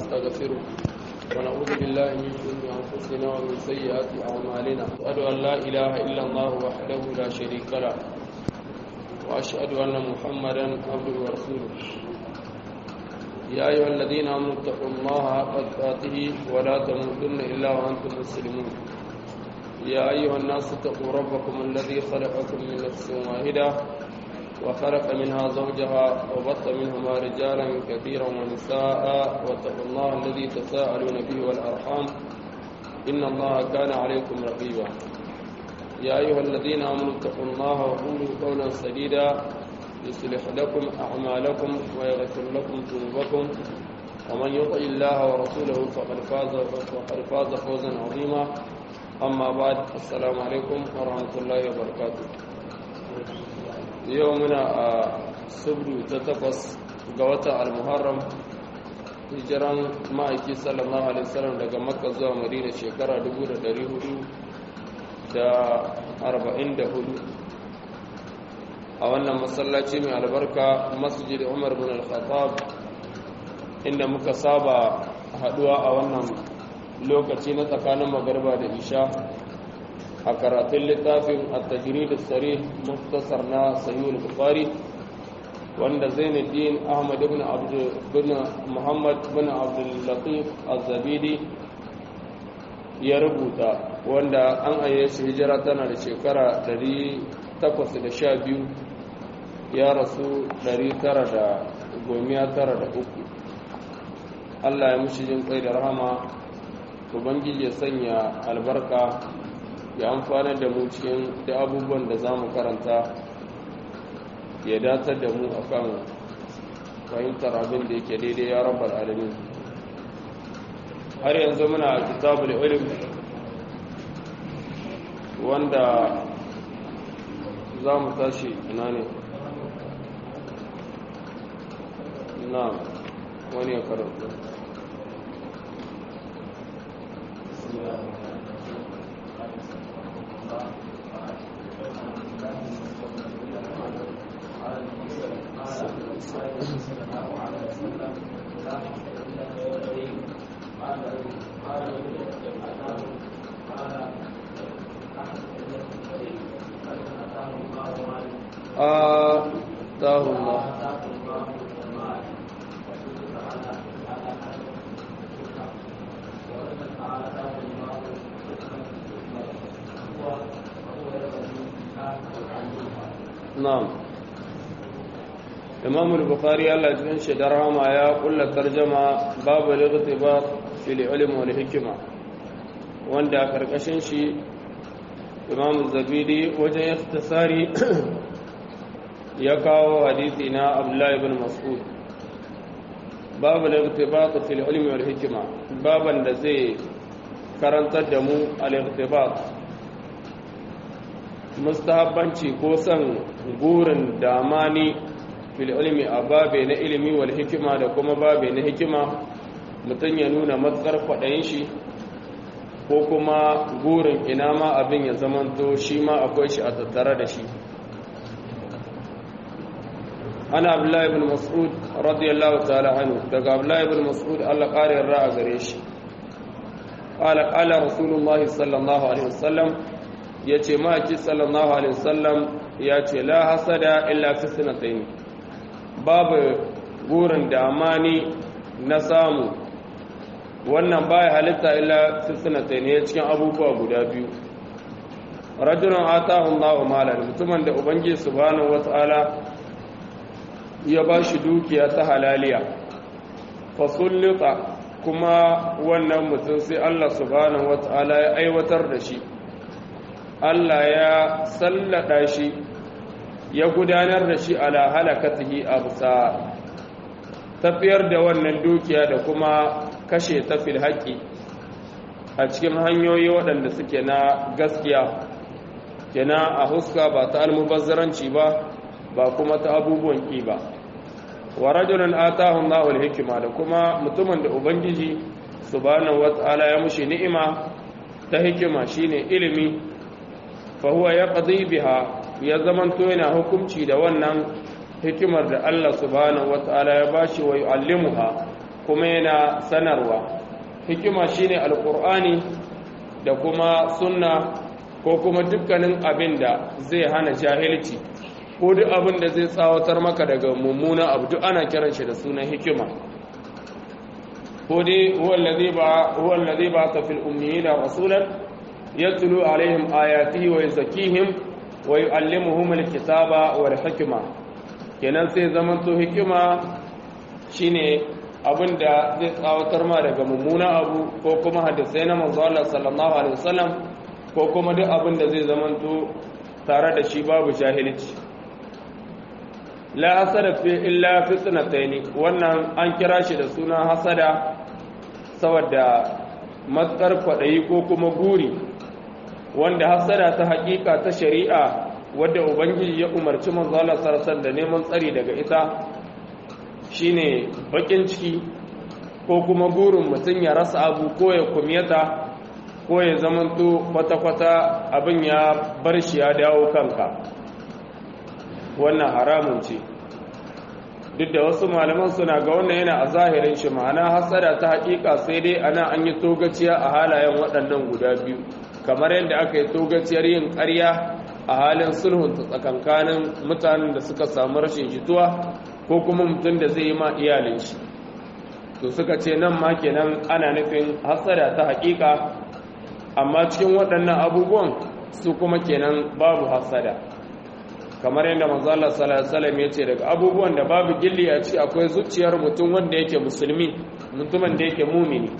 ونستغفره ونعوذ بالله من شرور أنفسنا ومن سيئات أعمالنا أشهد أن لا إله إلا الله وحده لا شريك له وأشهد أن محمدا عبده ورسوله يا أيها الذين آمنوا اتقوا الله حق تقاته ولا تموتن إلا وأنتم مسلمون يا أيها الناس اتقوا ربكم الذي خلقكم من نفس واحدة وخلق منها زوجها وبط منهما رجالا كثيرا ونساء واتقوا الله الذي تساءلون به والأرحام إن الله كان عليكم رقيبا يا أيها الذين آمنوا اتقوا الله وقولوا قولا سديدا يصلح لكم أعمالكم ويغفر لكم ذنوبكم ومن يطع الله ورسوله فقد فاز فقد فاز فوزا عظيما أما بعد السلام عليكم ورحمة الله وبركاته يومنا سبر تتقص قوة المحرم hijiran ma'aiki sallallahu alaihi wasallam daga makka zuwa madina shekara 1444 a wannan masallaci mai albarka masjid umar bin al-khattab inda muka saba haduwa a wannan lokaci na tsakanin magarba da isha a karatun littafin at-tajrid as-sarih muftasar na sahih al-bukhari wanda zainuddin ahmad ibn abd bin muhammad bin abdul latif az-zabidi ya rubuta wanda an ayyace hijira tana da shekara 812 ya rasu 993 Allah ya mushi jin kai da rahama ubangiji ya sanya albarka ya amfana da mu cikin da abubuwan da za mu karanta ya datar da mu akan fahimtar abin da yake daidai ya rabar alamin har yanzu muna kitabul ilm wanda za mu tashi ina ne na wani ya karanta آتاه الله نعم امام البخاري الله جل شدرها ما يا كل ترجمه باب الاغتباط في العلم والحكمه wanda karkashin shi imam zabidi wajen ikhtisari ya kawo hadisi na abdullahi ibn mas'ud babu al-irtibat fi al-ilm wal hikma baban da zai karantar da mu al-irtibat mustahabbanci ko san gurin damani fil ilmi a babe na ilimi wal hikima da kuma babe na hikima mutum ya nuna matsar kwaɗayin shi ko kuma gurin ina ma abin ya zamanto shi ma akwai shi a tattare da shi ana abdullahi ibn mas'ud radiyallahu ta'ala anhu daga abdullahi ibn mas'ud Allah ƙarin ra'a gare shi qala qala rasulullahi sallallahu alaihi wasallam yace maki sallallahu alaihi wasallam yace la hasada illa fi sanatayn babu gurin da amani na samu wannan baya halitta illa fi sanatayn ya cikin abubuwa guda biyu rajulun atahu Allahu malan mutumin da ubangiji subhanahu wataala ya ba shi dukiya ta halaliya fasullita kuma wannan mutum sai Allah subhanahu wata'ala ya aiwatar da shi Allah ya sallada shi ya gudanar da shi ala halakatihi a bisa tafiyar da wannan dukiya da kuma kashe tafil haƙi a cikin hanyoyi waɗanda suke na gaskiya kena a huska ba ta almubazzaranci ba ba kuma ta abubuwan ƙi ba wa rajulun atahu Allahu al-hikma da kuma mutumin da ubangiji subhanahu wata'ala ya mushi ni'ima ta hikima shine ilimi fa huwa yaqdi biha ya zamanto yana hukunci da wannan hikimar da Allah subhanahu wata'ala ya bashi wa yu'allimuha kuma yana sanarwa hikima shine alqur'ani da kuma sunna ko kuma dukkanin abin da zai hana jahilci ko duk abin da zai tsawatar maka daga mummuna abu duk ana kiran shi da sunan hikima ko dai huwa allazi ba ta fil ummiyina rasulan yatlu alaihim ayatihi wa yuzakkihim wa yuallimuhum alkitaba wal hikma kenan sai zaman to hikima shine abin da zai tsawatar ma daga mummuna abu ko kuma hadisai na manzo Allah sallallahu alaihi wasallam ko kuma duk abin da zai zamanto tare da shi babu jahilci la hasada fi illa fitnataini wannan an kira shi da suna hasada saboda matsar kwadayi ko kuma guri wanda hasada ta hakika ta shari'a wadda ubangiji ya umarci manzo Allah sallallahu da neman tsari daga ita shine bakin ciki ko kuma burin mutum ya rasa abu ko ya kumyata ko ya zamanto kwata-kwata abin ya bar shi ya dawo kanka wannan haramun ce duk da wasu malaman suna ga wannan yana a zahirin shi ma'ana hasada ta hakika sai dai ana an yi togaciya a halayen waɗannan guda biyu kamar yadda aka yi togaciyar yin ƙarya a halin sulhun tsakankanin mutanen da suka samu rashin jituwa ko kuma mutum da zai yi ma iyalin shi to suka ce nan ma kenan ana nufin hasada ta hakika amma cikin waɗannan abubuwan su kuma kenan babu hasada kamar yadda manzo Allah sallallahu alaihi wasallam yace daga abubuwan da babu gilli a ci akwai zuciyar mutum wanda yake musulmi mutumin da yake mumini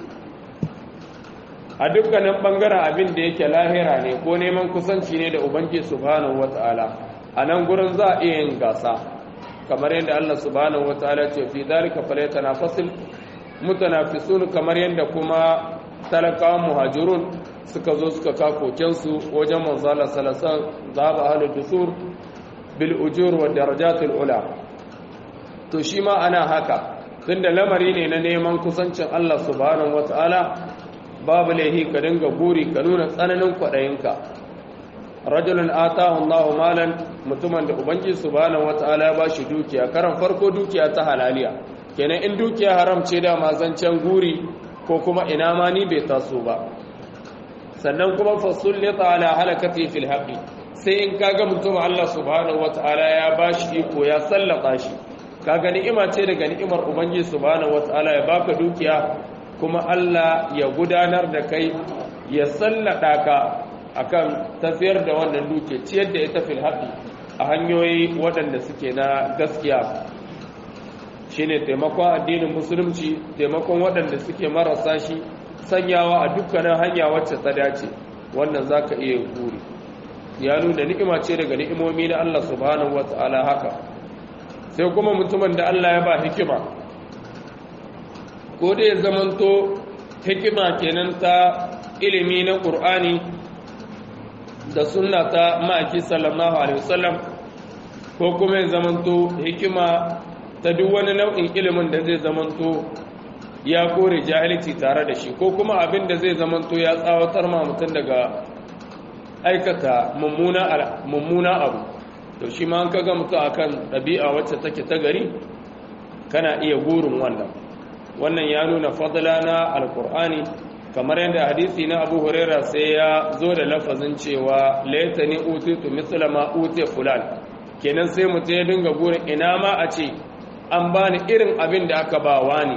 a dukkanin bangaren abin da yake lahira ne ko neman kusanci ne da ubangi subhanahu wataala a nan gurin za a iya yin gasa kamar yadda Allah subhanahu wataala ce fi dalika falyatanafasil mutanafisun kamar yadda kuma talakawan muhajirun suka zo suka kakokensu wajen manzala salasan zaba ahlul dusur bil ujur wa darajatul ula to shi ma ana haka tunda lamari ne na neman kusancin Allah subhanahu wataala babu laihi ka dinga guri ka nuna tsananin kwaɗayinka rajulun atahu Allahu malan mutumin da ubangi subhanahu wataala ya bashi dukiya karan farko dukiya ta halaliya kenan in dukiya haram ce da mazancan guri ko kuma ina ma ni bai taso ba sannan kuma fasullita ala halakati fil haqi sai in kaga mutum Allah subhanahu wataala ya bashi iko ya sallata shi kaga ni'ima ce daga ni'imar ubangiji subhanahu wataala ya baka dukiya kuma Allah ya gudanar da kai ya sallada ka akan tafiyar da wannan duke ciyar da ita fil haqi a hanyoyi waɗanda suke na gaskiya shine taimakon addinin musulunci taimakon waɗanda suke marasa shi sanyawa a dukkanin hanya wacce ta dace wannan zaka iya guri ya nuna ni'ima ce daga ni'imomi na Allah subhanahu wata'ala haka sai kuma mutumin da Allah ya ba hikima ko da ya zamanto hikima kenan ta ilimi na Qur'ani da sunna ta ma'aki sallallahu alaihi wasallam ko kuma ya zamanto hikima ta duk wani nau'in ilimin da zai zamanto ya kore jahilci tare da shi ko kuma abin da zai zamanto ya tsawatar ma mutum daga aikata mummuna abu to shi ma an kaga mutum akan ɗabi'a wacce take ta gari kana iya gurin wannan wannan ya nuna fadla na alkur'ani kamar yadda hadisi na abu huraira sai ya zo da lafazin cewa laitani utitu misla ma uti fulan kenan sai mutum ya dinga gurin ina ma a ce an bani irin abin da aka ba wani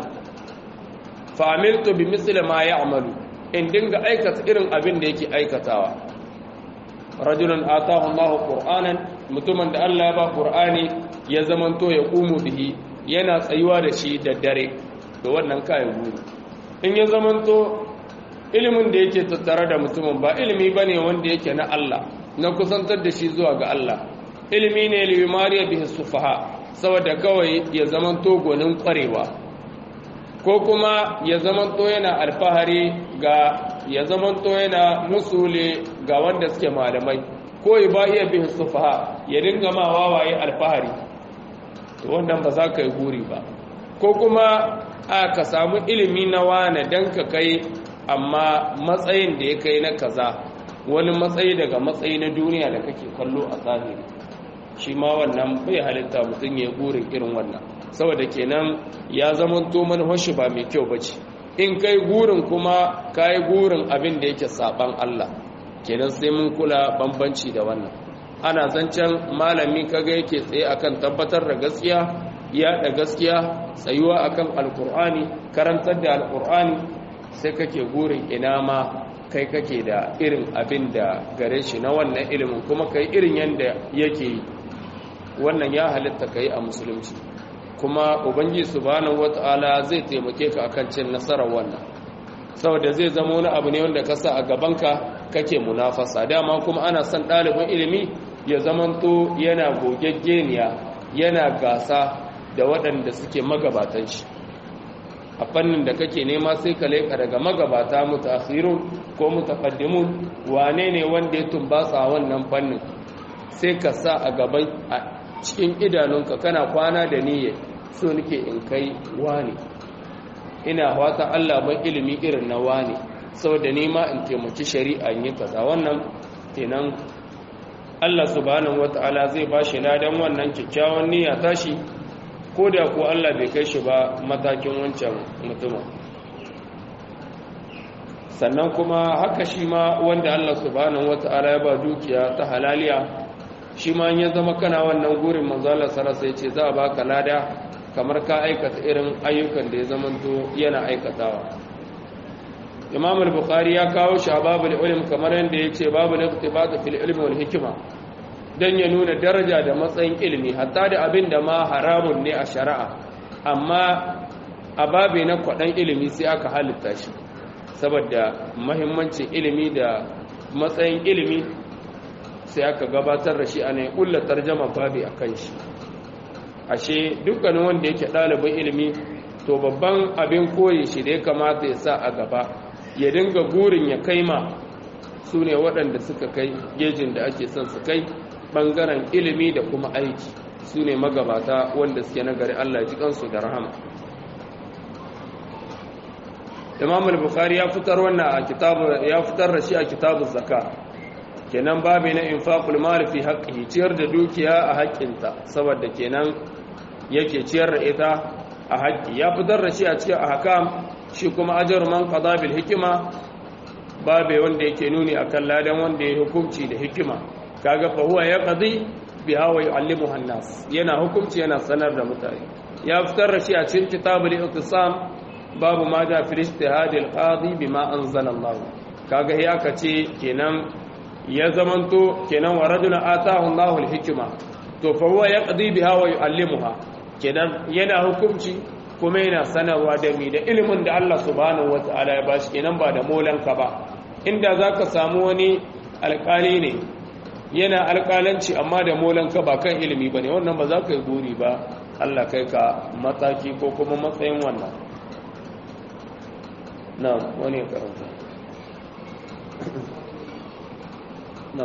fa amiltu bi misli ma ya'malu in dinga aikata irin abin da yake aikatawa rajulun atahu Allahu qur'anan mutumin da Allah ya ba qur'ani ya zamanto ya qumu bihi yana tsayuwa da shi da dare da wannan kayan guri in ya zamanto ilimin da yake tattare da mutumin ba ilimi bane wanda yake na Allah na kusantar da shi zuwa ga Allah ilimi ne limariya bihi sufaha saboda kawai ya zamanto gonin kwarewa ko kuma ya zamanto yana alfahari ga ya zamanto yana musule ga wanda suke malamai ko ya ba iya bin sufaha ya dinga ma wawaye alfahari to wannan ba za ka yi guri ba ko kuma a ka samu ilimi na wane don ka kai amma matsayin da ya kai na kaza wani matsayi daga matsayi na duniya da kake kallo a zahiri shi ma wannan bai halitta mutum ya burin irin wannan saboda kenan ya zama to manhashi ba mai kyau bace in kai gurin kuma kai gurin abin da yake saban Allah kenan sai mun kula bambanci da wannan ana zancen malami kaga yake tsaye akan tabbatar da gaskiya ya da gaskiya tsayuwa akan alkur'ani karantar da alkur'ani sai kake gurin ina ma kai kake da irin abin da gare shi na wannan ilimin kuma kai irin yanda yake yi wannan ya halitta kai a musulunci kuma ubangiji subhanahu wataala zai taimake ka akan cin nasarar wannan saboda zai zama wani abu ne wanda ka sa a gabanka kake munafasa dama kuma ana son ɗalibin ilimi ya zamanto yana gogaggeniya yana gasa da waɗanda suke magabatan shi a fannin da kake nema sai ka leƙa daga magabata mutakhirun ko mutaqaddimun wane ne wanda ya tumbasa wannan fannin sai ka sa a gaban a cikin idanunka kana kwana da niyya so nake in kai wane ina fata Allah ban ilimi irin na wane saboda nema in taimaki shari'a yi kaza wannan kenan Allah subhanahu wataala zai bashi ladan wannan kyakkyawan niyya tashi ko da ko Allah bai kai shi ba matakin wancan mutumin sannan kuma haka shi ma wanda Allah subhanahu wataala ya ba dukiya ta halaliya shi ma ya zama kana wannan gurin manzo Allah sallallahu alaihi ce za a baka lada kamar ka aikata irin ayyukan da ya zamanto yana aikatawa imam al-bukhari ya kawo shi a babul ilm kamar yadda ya ce babul iqtibat fil ilmi wal hikma dan ya nuna daraja da matsayin ilimi hatta da abin da ma haramun ne a shari'a amma a babe na kwadan ilimi sai aka halitta shi saboda muhimmancin ilimi da matsayin ilimi sai aka gabatar da shi a ne kulla tarjama babi akan shi ashe dukkanin wanda yake ɗalibin ilimi to babban abin koyi shi da ya kamata ya sa a gaba ya dinga gurin ya kai ma su ne waɗanda suka kai gejin da ake son su kai ɓangaren ilimi da kuma aiki su ne magabata wanda suke nagari Allah ji kansu da rahama imam al-bukhari ya fitar wannan a kitabu ya fitar da shi a kitabu zakka kenan babu na infaqul mal fi haqqihi ciyar da dukiya a haƙƙinta saboda kenan yake ciyar da ita a haƙƙi ya fitar da shi a cikin ahkam shi kuma ajar man qada bil hikima babe wanda yake nuni akan ladan wanda ya hukunci da hikima kaga fa huwa yaqdi biha wa yu'allimuha an-nas yana hukunci yana sanar da mutane ya fitar da shi a cikin kitabul iqtisam babu ma da fi ijtihad al-qadi bima anzala Allah kaga ya kace kenan ya zamanto kenan wa rajulun atahu Allahu al-hikma to fa huwa yaqdi biha wa yu'allimuha kenan yana hukunci kuma yana sanarwa da mi da ilimin da Allah subhanahu wata'ala ya bashi kenan ba da molanka ba inda zaka samu wani alƙali ne yana alƙalanci amma da molanka ba kan ilimi bane wannan ba za ka yi buri ba Allah kai ka mataki ko kuma matsayin wannan na wani ya karanta na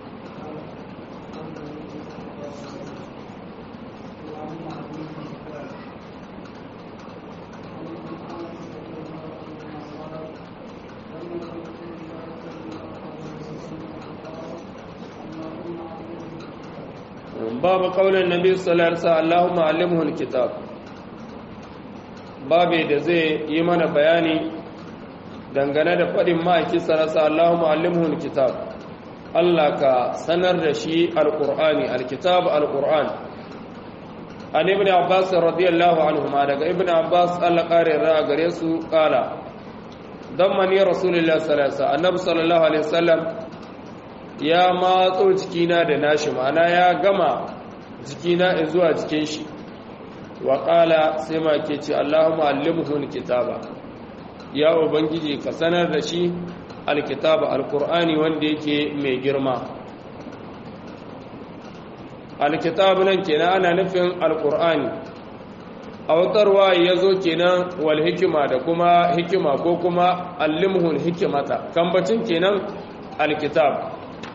باب قول النبي صلى الله عليه وسلم اللهم علمه الكتاب babe da zai yi mana bayani dangane da faɗin ma'aiki sarasa Allahumma allimhu alkitab Allah ka sanar da shi alqur'ani alkitab alqur'an an ibn abbas radiyallahu anhuma daga ibn abbas Allah kare ra gare su kala dammani rasulullah sallallahu alaihi wasallam annabi sallallahu alaihi wasallam ya matso jikina da nashi ma'ana ya gama jikina zuwa jikin shi wa ƙala sai ma ke ce allahumma allimhu alkitaba ya ubangiji ka sanar da shi alkitaba alkur'ani wanda yake mai girma alkitabu nan kenan ana nufin alkur'ani a wutarwa ya zo kenan wal hikima da kuma hikima ko kuma allimhu hikimata kambacin kenan alkitab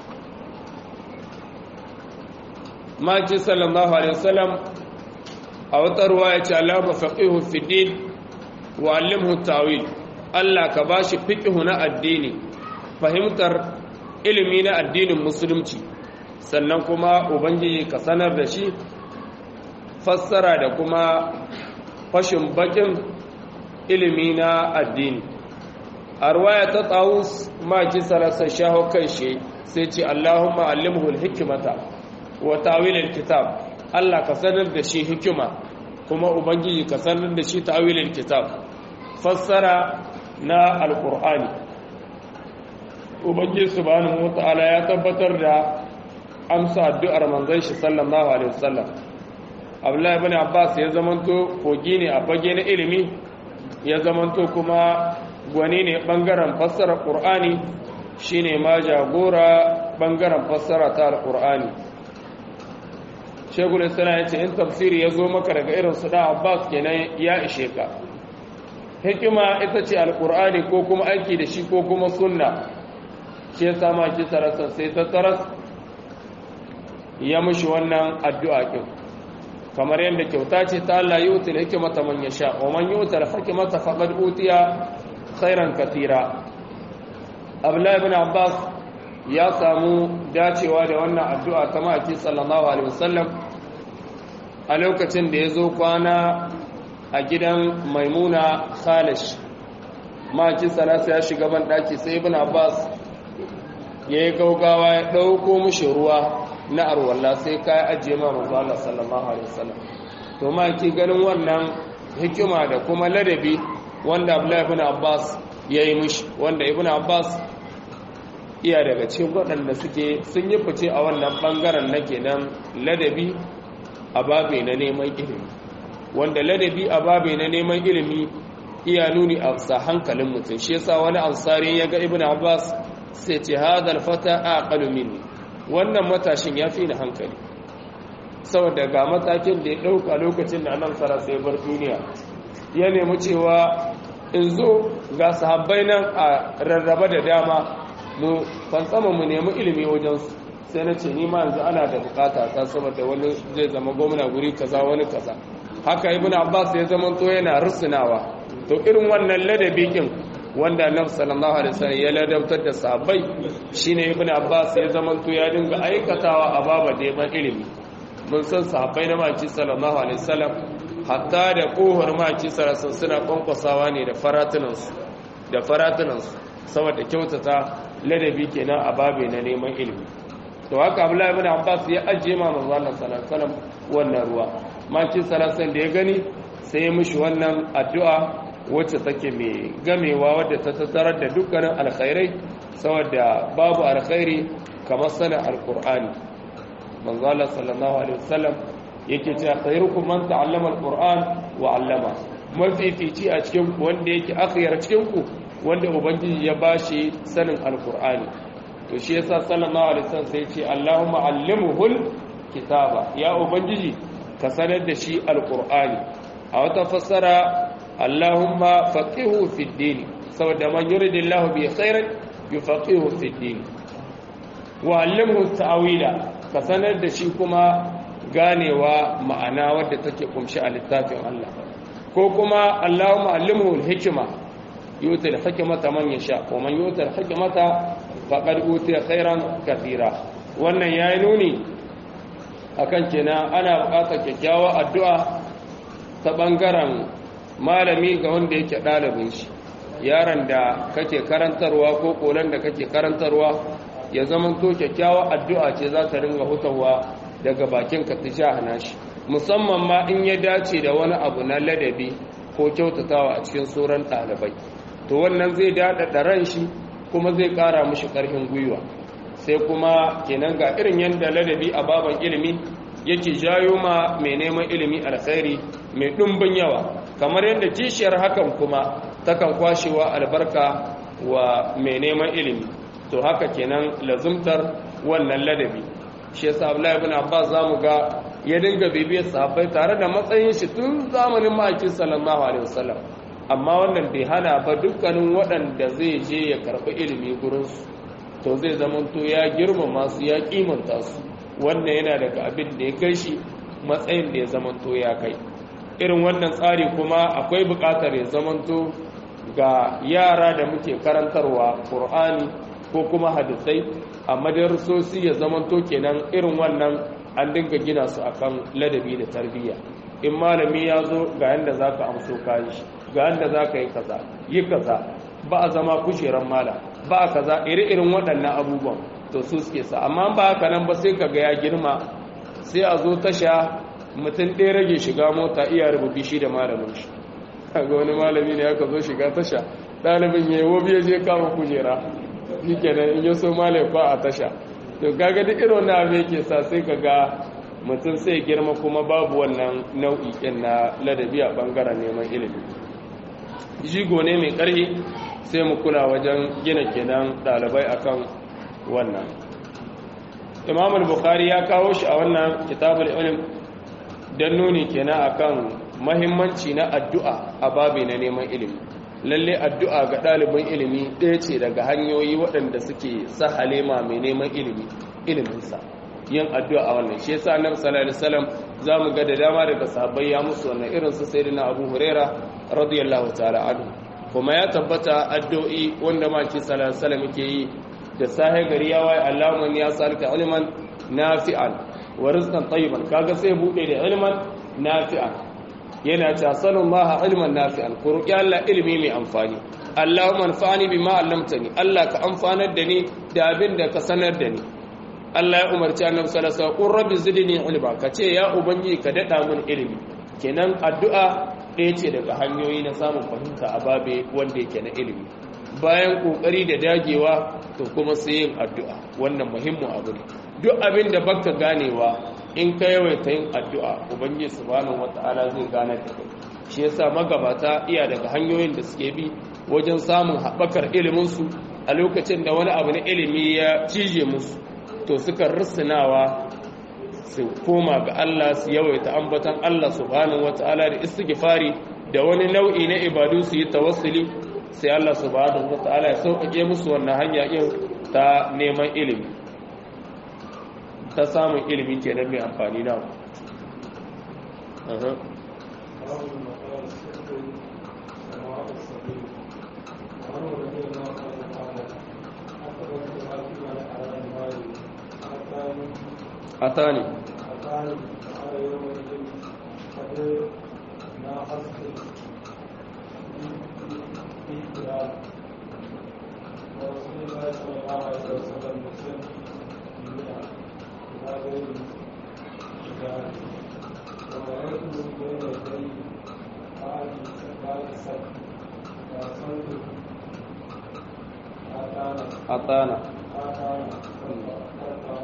maki sallallahu alaihi wasallam a wata ruwa ya ce alama faqihu fi din wa allimhu tawil Allah ka bashi fiqhu na addini fahimtar ilimi na addinin musulunci sannan kuma ubangiji ka sanar da shi fassara da kuma fashin bakin ilimi na addini a ruwaya ta tsawus maki sarasa shaho kan shi sai ce allahumma allimhu hikimata wa tawilin kitab allah ka sanar da shi hikima kuma ubangiji ka sanar da shi tawilin kitab fassara na alkur'ani ubangiji subhanahu wata'ala ya tabbatar da amsa addu'ar manzon shi sallallahu alaihi wasallam abdullahi ibn abbas ya zamanto kogi ne a fage na ilimi ya zamanto kuma gwani ne bangaren fassara qur'ani shine ma jagora bangaren fassara ta alqur'ani shegul islam ya ce in tafsiri ya zo maka daga irin su da abbas kenan ya ishe ka hikima ita ce alqur'ani ko kuma aiki da shi ko kuma sunna shi ya sama ki tarasan sai ta taras ya mushi wannan addu'a kin kamar yadda kyauta ce ta Allah yi wutar hikimata man ya sha wa man yi wutar hikimata faɗar utiya khairan katira abdullahi bin abbas ya samu dacewa da wannan addu'a ta maki sallallahu alaihi wasallam a lokacin da ya zo kwana a gidan maimuna khalish maki salasa ya shiga ban ɗaki sai ibn abbas ya yi gaugawa ya ɗauko mushi ruwa na arwalla sai ka ajiye ma manzo Allah sallallahu alaihi wasallam to ma ki ganin wannan hikima da kuma ladabi wanda Abdullah ibn Abbas yayi mishi wanda Ibn Abbas iya daga cikin waɗanda suke sun yi fice a wannan bangaren na kenan ladabi a babe na neman ilimi wanda ladabi a babe na neman ilimi iya nuni a sa hankalin mutum shi yasa wani ansari ya ga Ibn Abbas sai ce hadal fata aqalu minni wannan matashin ya fi ni hankali saboda ga matakin da ya ɗauka lokacin da annan sara sai bar duniya ya nemi cewa in zo ga sahabbai nan a rarraba da dama mu fantsama mu nemi ilimi wajensu sai na ce nima yanzu ana da bukata ta saboda wani zai zama gwamna guri kaza wani kaza haka ibn abbas ya zama to yana rusunawa to irin wannan ladabi kin wanda annabi sallallahu alaihi wasallam ya ladabtar da sahabbai shine ibnu abbas ya zamanto ya dinga aikatawa a baba da yaban ilimi mun san sahabbai na maki sallallahu alaihi wasallam hatta da kohar maki sallallahu suna kwankwasawa ne da faratunansu da faratunansu saboda kyautata ladabi kenan a babe na neman ilimi to haka abdullahi ibn abbas ya ajiye ma manzo Allah sallallahu alaihi wasallam wannan ruwa maki sallallahu da ya gani sai ya mishi wannan addu'a wacce take mai gamewa wadda ta tattarar da dukkanin alkhairai saboda babu alkhairi kamar sanin alkur'ani manzo Allah sallallahu alaihi wasallam yake cewa khairukum man ta'allama alquran wa 'allama mafifici a cikin ku wanda yake akhyar cikin ku wanda ubangiji ya bashi sanin alkur'ani to shi yasa sallallahu alaihi wasallam sai ya ce Allahumma 'allimhul kitaba ya ubangiji ka sanar da shi alkur'ani a wata fassara Allahumma faqihu fi din saboda man yuridillahu bi khairin yufaqihu fi din wa allimhu ta'wila ka sanar da shi kuma ganewa ma'ana wadda take kumshi a littafin Allah ko kuma Allahumma allimhu al-hikma yuti al-hikmata man yasha wa man yuti al-hikmata faqad utiya khairan kathira wannan yayi nuni akan kenan ana buƙatar kyakkyawar addu'a ta bangaren malami ga wanda yake ɗalibin shi yaron da kake karantarwa ko kolan da kake karantarwa ya zama to kyakkyawa addu'a ce za ta ringa hutawa daga bakin ka ta hana shi musamman ma in ya dace da wani abu na ladabi ko kyautatawa a cikin sauran ɗalibai to wannan zai daɗaɗa ran shi kuma zai ƙara mushi ƙarfin gwiwa sai kuma kenan ga irin yadda ladabi a baban ilimi yake jayo ma mai neman ilimi alkhairi mai ɗumbin yawa kamar yadda kishiyar hakan kuma takan kwashewa albarka wa mai neman ilimi to haka kenan lazumtar wannan ladabi shi yasa Abdullahi ibn Abbas zamu ga ya dinga bibiyar sahabbai tare da matsayin shi tun zamanin ma'aikin sallallahu alaihi wasallam amma wannan bai hana ba dukkanin waɗanda zai je ya karɓi ilimi gurin su to zai zamanto ya girmama su ya kimanta su wannan yana daga abin da ya kai shi matsayin da ya zamanto ya kai irin wannan tsari kuma akwai buƙatar ya zamanto ga yara da muke karantarwa ƙur'ani ko kuma hadisai a madarsosi ya zamanto kenan irin wannan an dinga gina su akan ladabi da tarbiyya in malami ya zo ga yanda za ka amso kayi shi ga yanda za ka yi kaza yi kaza ba a zama kujeran mala ba a kaza iri-irin waɗannan abubuwan to su suke sa amma ba haka nan ba sai ka ga ya girma sai a zo tasha mutum ɗaya rage shiga mota iya rubuta shi da malamin shi ga wani malami ne aka zo shiga tasha ɗalibin ya yi wobi ya je kama kujera shi kenan in yi so malaifa a tasha to kaga duk irin na abin yake sa sai ka ga mutum sai girma kuma babu wannan nau'i ɗin na ladabi a ɓangaren neman ilimi jigo ne mai ƙarfi sai mu kula wajen gina kenan ɗalibai akan wannan imam al-bukhari ya kawo shi a wannan kitabul ilm don nuni kenan akan mahimmanci na addu'a a babi na neman ilimi lalle addu'a ga ɗalibin ilimi ɗaya ce daga hanyoyi waɗanda suke sahale ma mai neman ilimi iliminsa yin addu'a a wannan shi yasa annabi sallallahu alaihi wasallam zamu ga da dama daga sahabbai ya musu wannan irin su sayyidina Abu Huraira radiyallahu ta'ala anhu kuma ya tabbata addu'o'i wanda ma ki sallallahu alaihi wasallam yake yi da sahe gari ya waye Allahumma ya salka ilman nafi'an wa rizqan tayyiban kaga sai bude da ilman nafi'an yana ta sallallahu ilman nafi'an ku roki Allah ilimi mai amfani Allahumma anfa'ni bima 'allamtani Allah ka amfanar da ni da abin da ka sanar da ni Allah ya umarci annabi sallallahu alaihi wasallam rabbi zidni ilma kace ya ubangiji ka dada min ilimi kenan addu'a ɗaya ce daga hanyoyi na samun fahimta a babe wanda yake na ilimi bayan kokari da dagewa to kuma sai yin addu'a wannan muhimmin abu ne duk abin da baka ganewa in ka yawaita yin addu'a ubangiji subhanahu wata'ala zai gane da kai shi yasa magabata iya daga hanyoyin da suke bi wajen samun haɓakar iliminsu a lokacin da wani abu na ilimi ya cije musu to suka risinawa su koma ga Allah su yawaita ambatan Allah subhanahu wata'ala da istighfari da wani nau'i na ibadu su yi tawassuli sai Allah subhanahu wata'ala ya sauƙaƙe musu wannan hanya yin ta neman ilimi ta samun ilimi kenan mai amfani na أتاني أتاني على يومئذ قد ناقصت الاحتلال ورسول الله صلى الله عليه وسلم مسلم بمئة إلى غير الشجاع ورأيته بين يدي بعد بعد السبت فأصلت أتانا أتانا أتانا حتى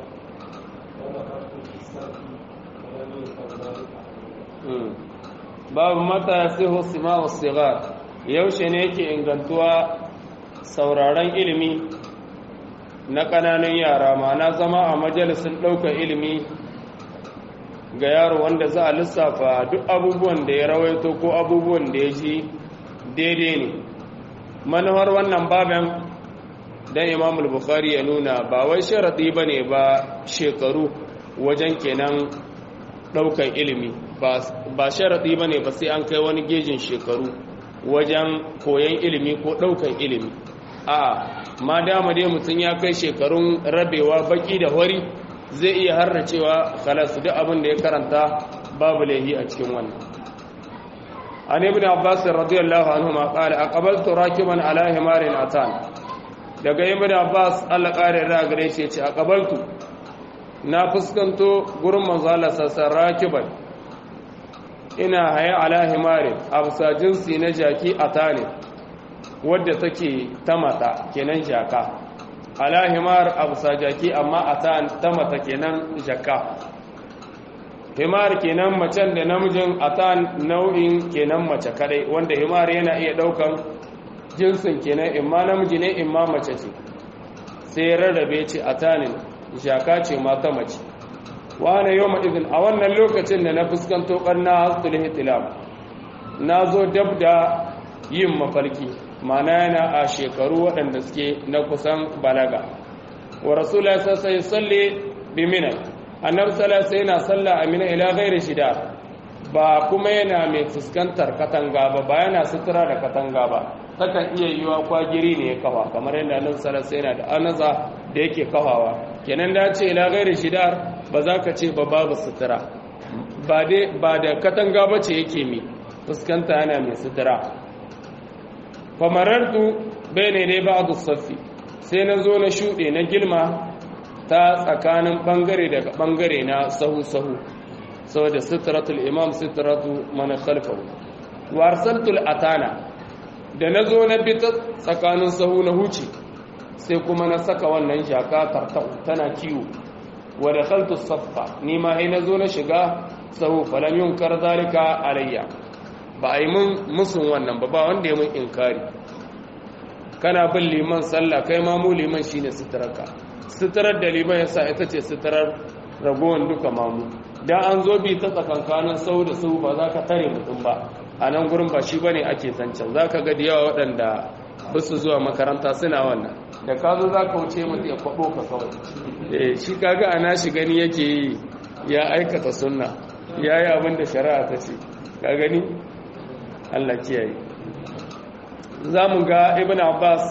babu mata ya siho sima wa sigar yaushe ne yake ingantuwa sauraron ilimi na ƙananan yara ma'ana zama a majalisun ɗaukar ilimi ga yaro wanda za a lissafa duk abubuwan da ya rawaito ko abubuwan da ya ji daidai ne manuwar wannan baban dan imamul bukhari ya nuna ba wai sharadi ba ne ba shekaru wajen kenan ɗaukan ilimi ba sharaɗi ba ne ba sai an kai wani gejin shekaru wajen koyon ilimi ko ɗaukan ilimi a ma dama dai mutum ya kai shekarun rabewa baki da hori zai iya harracewa khalas duk abin da ya karanta babu laihi a cikin wannan an ibn abbas radiyallahu anhu ma qala aqbaltu rakiban ala himarin atan daga ibn abbas Allah kare ra gare shi ya ce aqbaltu na fuskanto gurin manzala sassan rakiban ina haya ala himarin a jinsi na jaki a tane wadda take ta mata kenan jaka ala himar a jaki amma a ta mata kenan jaka himar kenan macen da namijin a ta nau'in kenan mace kadai wanda himar yana iya daukan jinsin kenan imma namiji ne imma mace ce sai rarrabe ce a tanin shaka ce mata mace wane yau izin a wannan lokacin da na fuskanto ƙarna hastul hitilam na zo dab da yin mafarki mana yana a shekaru waɗanda suke na kusan balaga wa rasulullah sai salli bi mina annab sallallahu yana salla a mina ila ghairi shida ba kuma yana mai fuskantar katanga ba ba yana sutura da katanga ba takan iya yiwa kwagiri ne ya kafa kamar yadda annabi sallallahu yana da anaza da yake kawawa kenan da ce ila gairi shidar ba za ka ce ba babu sutura ba da katanga ba ce yake mi fuskanta yana mai sutura famarartu bai ne dai ba a saffi sai na zo na shuɗe na gilma ta tsakanin ɓangare daga ɓangare na sahu-sahu saboda suturatul imam suturatu mana khalfahu warsaltul atana da na zo na bi ta tsakanin sahu na huce sai kuma na saka wannan shaka tartau tana kiwo wa da khaltu saffa ni ma na zo na shiga sahu falam yunkar zalika alayya ba a yi mun musun wannan ba ba wanda ya mun inkari kana bin liman sallah kai ma mu liman shine suturarka suturar da liman yasa ita ce suturar ragowar duka mamu dan an zo bi ta tsakankanin sau da sau ba za ka tare mutum ba a nan gurin ba shi bane ake zancen za ka ga da yawa waɗanda ba su zuwa makaranta suna wannan da ka zo za ka wuce mutu ya kwaɓo ka kawai shi kaga ana shi gani yake yi ya aikata sunna ya yi abin da shari'a ta ce ka gani allah kiyaye za mu ga ibn abbas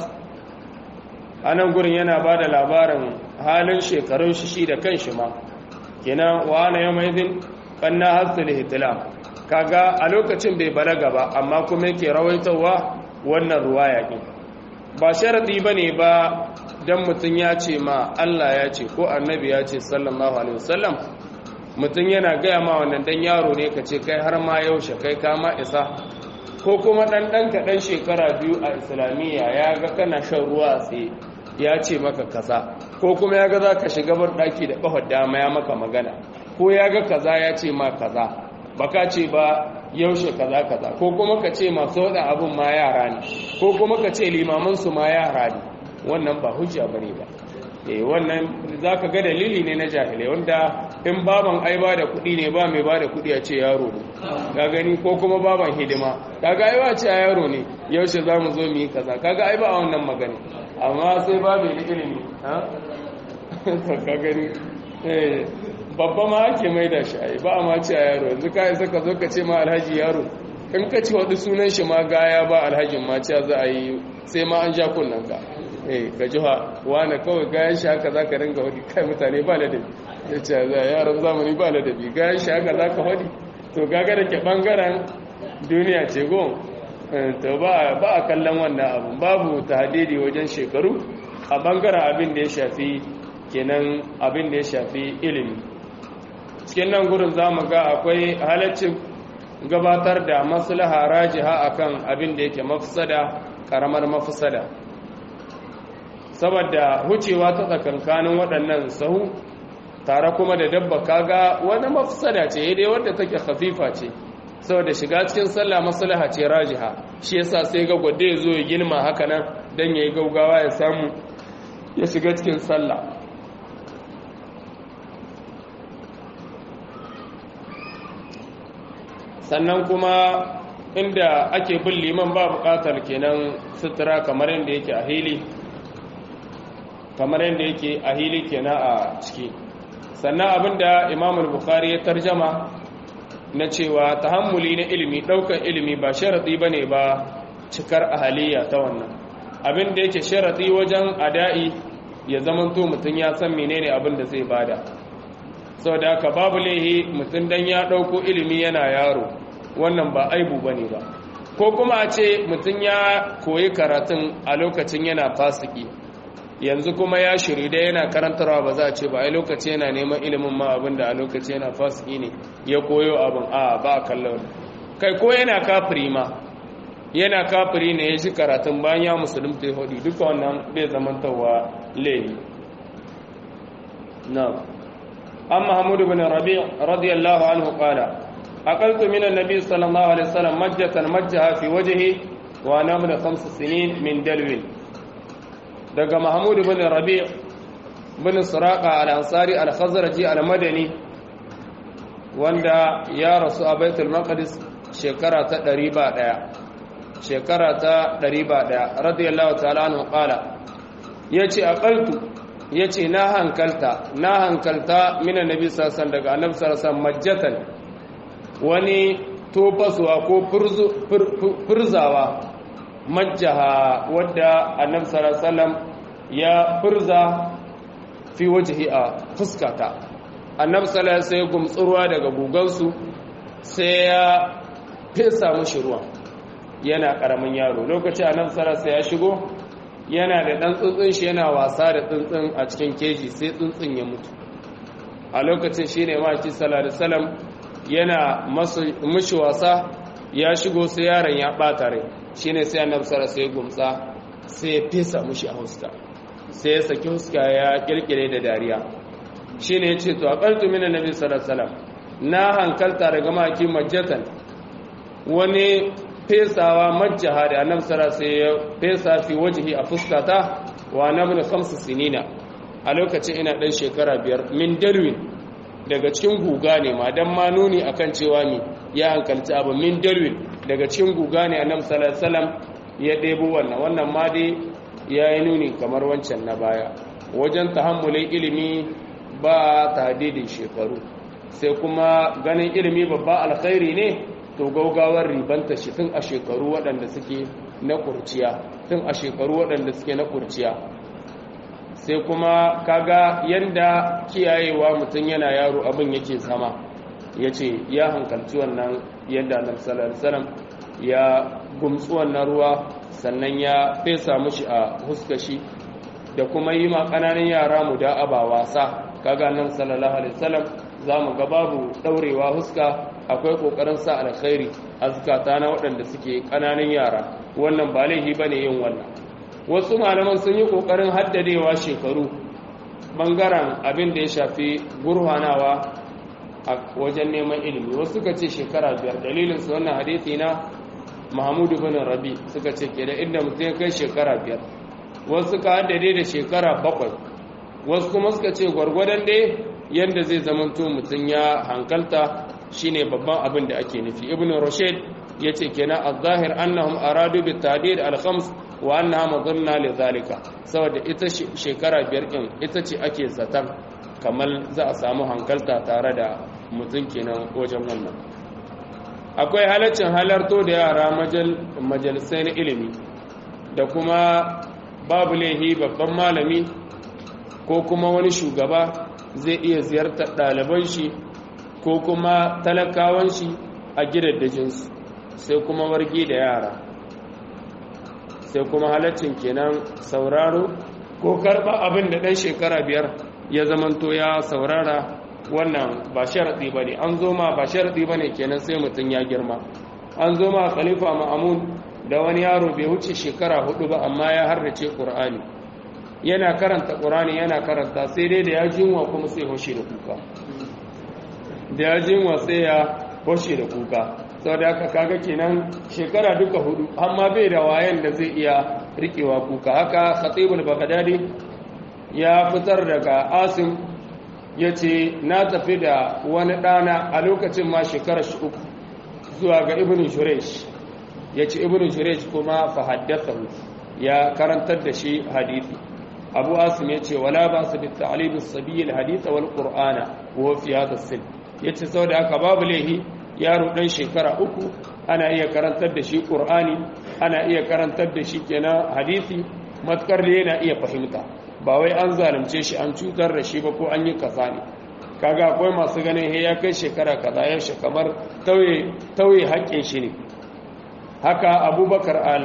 a nan gurin yana ba da labarin halin shekarun shi shi da kan shi ma kenan wa ana yau mai zin ɓanna hasu da hitila kaga a lokacin bai balaga ba amma kuma yake rawaitowa wannan ruwa yaƙi ba sharaɗi ba ne ba don mutum ya ce ma Allah ya ce ko annabi ya ce sallallahu alaihi wasallam mutum yana gaya ma wannan dan yaro ne ka ce kai har ma yaushe kai kama isa ko kuma ɗan ɗan kaɗan shekara biyu a islamiyya ya ga kana shan ruwa tsaye ya ce maka kaza ko kuma ya ga za ka shiga bar ɗaki da ƙafar dama ya maka magana ko ya ga kaza ya ce ma kaza baka ce ba yaushe kaza kaza ko kuma ka ce masu waɗa abin ma yara ne ko kuma ka ce limamansu ma yara ne wannan ba hujja bane ba eh wannan zaka ga dalili ne na jahilai wanda in baban ai ba da kuɗi ne ba mai ba da kuɗi a ce yaro ne ka gani ko kuma baban hidima kaga ai ba ce yaro ne yaushe za mu zo mu yi kaza kaga ai ba a wannan magana amma sai ba mai ilimi ha ka gani eh babba ma ake mai da shi ai ba a ma ce yaro yanzu ka isa ka zo ka ce ma alhaji yaro in ka ci wadu sunan shi ma gaya ba alhajin ma ce za a yi sai ma an ja kunnan ka eh ka ji ha wani kawai gayan shi haka za ka ringa wadi kai mutane ba ladabi ya ce za yaran zamani ba ladabi gayan shi haka za ka wadi to gaga da ke bangaren duniya ce gon to ba a kallon wannan abu babu tahdidi wajen shekaru a bangaren abin da ya shafi kenan abin da ya shafi ilimi cikin nan gurin za mu ga akwai halaccin gabatar da maslaha rajiha akan abin da yake mafsada karamar mafsada saboda hucewa ta tsakankanin waɗannan sahu tare kuma da dabba kaga wani mafsada ce dai wadda take khafifa ce saboda shiga cikin sallah maslaha ce rajiha shi yasa sai ga gwade ya zo ya girma haka nan dan yayi gaugawa ya samu ya shiga cikin sallah sannan kuma inda ake bin liman ba bukatar kenan sutura kamar yadda yake a hili kamar yadda yake a hili kenan a ciki sannan abinda imamul bukhari ya tarjama na cewa tahammuli na ilimi daukan ilimi ba sharadi bane ba cikar ahaliya ta wannan abinda yake sharadi wajen ada'i ya zamanto mutum ya san menene abin da zai bada saboda haka babu laihi mutum dan ya dauko ilimi yana yaro wannan ba aibu bane ba ko kuma a ce mutum ya koyi karatun a lokacin yana fasiki yanzu kuma ya shiri da yana karantarwa ba za a ce ba ai lokaci yana neman ilimin ma abin da a lokaci yana fasiki ne ya koyo abin a ba a kallon kai ko yana kafiri ma yana kafiri ne ya shi karatun bayan ya musulunta ya hudu duka wannan bai zamantawa laifi na an mahamudu bin rabi radiyallahu anhu qala aqaltu min annabi sallallahu alaihi wasallam majjatan majjaha fi wajhi wa ana min khams sinin min dalwin daga mahmud bin rabi bin suraqa al-ansari al-khazraji al-madani wanda ya rasu a baitul maqdis shekara ta 101 shekara ta 101 radiyallahu ta'ala anhu qala yace aqaltu yace na hankalta na hankalta min annabi sallallahu alaihi wasallam daga annabi sallallahu alaihi wasallam majjatan wani tofasuwa ko furzawa majjaha wadda annabi sallallahu alaihi wasallam ya furza fi wajhi a fuskata annabi sallallahu alaihi wasallam gumtsu ruwa daga gugansu sai ya fesa mushi ruwan yana karamin yaro lokacin annabi sallallahu alaihi ya shigo yana da dan tsuntsun shi yana wasa da tsuntsun a cikin keji sai tsuntsun ya mutu a lokacin shine ma ci sallallahu alaihi wasallam yana mushi wasa ya shigo sai yaron ya bata rai shine sai annabi sallallahu alaihi gumtsa sai ya fesa mushi a huska sai ya saki huska ya kirkire da dariya shine yace to aqaltu min annabi sallallahu alaihi wasallam na hankalta daga maki majjatan wani fesawa majjaha da annabi sallallahu alaihi ya fesa fi wajhi a fuskata wa nabnu khamsu sinina a lokacin ina dan shekara biyar min dalwin daga cikin guga ne ma dan ma nuni akan cewa mi ya hankalci abu min dalwin daga cikin guga ne annabi sallallahu alaihi wasallam ya debo wannan wannan ma dai yayi nuni kamar wancan na baya wajen tahammulin ilimi ba tahdidin shekaru sai kuma ganin ilimi babba alkhairi ne to gaugawar ribanta shi tun a shekaru waɗanda suke na kurciya tun a shekaru waɗanda suke na kurciya sai kuma kaga yanda kiyayewa mutum yana yaro abin yake zama ya ce ya hankalci wannan yadda annabi sallallahu alaihi ya gumtsu wannan ruwa sannan ya fesa mushi a huskashi da kuma yi ma ƙananan yara mu da aba wasa kaga annabi sallallahu alaihi wasallam zamu ga babu daurewa huska akwai kokarin sa alkhairi azkata na waɗanda suke ƙananan yara wannan ba laifi bane yin wannan wasu malaman sun yi kokarin haddadewa shekaru bangaren abin da ya shafi gurhanawa a wajen neman ilimi wasu suka ce shekara biyar dalilin su wannan hadisi na Muhammadu bin Rabi suka ce ke da inda mutum ya kai shekara biyar wasu suka haddade da shekara bakwai wasu kuma suka ce gwargwadon dai yadda zai zamanto mutum ya hankalta shine babban abin da ake nufi ibn rushd yace kenan az-zahir annahum aradu bi tadid al-khams wa annaha madunna li zalika saboda ita shekara biyar din ita ce ake zatan kamar za a samu hankalta tare da mutum kenan wajen wannan akwai halaccin halarto da yara majalisai na ilimi da kuma babu laihi babban malami ko kuma wani shugaba zai iya ziyartar ɗaliban shi ko kuma talakawan shi a gidaddajinsu sai kuma wargi da yara sai kuma halaccin kenan sauraro ko karɓa abin da ɗan shekara biyar ya zamanto ya saurara wannan ba sharaɗi ba ne an zo ma ba sharaɗi ba ne kenan sai mutum ya girma an zo ma khalifa ma'amun da wani yaro bai wuce shekara hudu ba amma ya harrace ƙur'ani yana karanta ƙur'ani yana karanta sai dai da ya jinwa kuma sai hoshe da kuka da ya jinwa sai ya hoshe da kuka sau da aka kaga kenan shekara duka hudu amma bai da wayan da zai iya rikewa kuka haka khatibul baghdadi ya fitar daga asim ya ce na tafi da wani ɗana a lokacin ma shekarar shi uku zuwa ga ibn shuresh ya ce ibn shuresh kuma fahaddasa ya karantar da shi hadithi abu asim ya ce wala ba su bitta alibus sabiyyar haditha wal qur'ana wa fi hadha sin ya ce sau da aka babu laihi yaro ɗan shekara uku ana iya karantar da shi qur'ani ana iya karantar da shi kenan hadithi matkar da yana iya fahimta ba wai an zalunce shi an cutar da shi ba ko an yi kaza ne kaga akwai masu ganin he ya kai shekara kaza ya shi kamar tauye haƙƙin shi ne haka abubakar al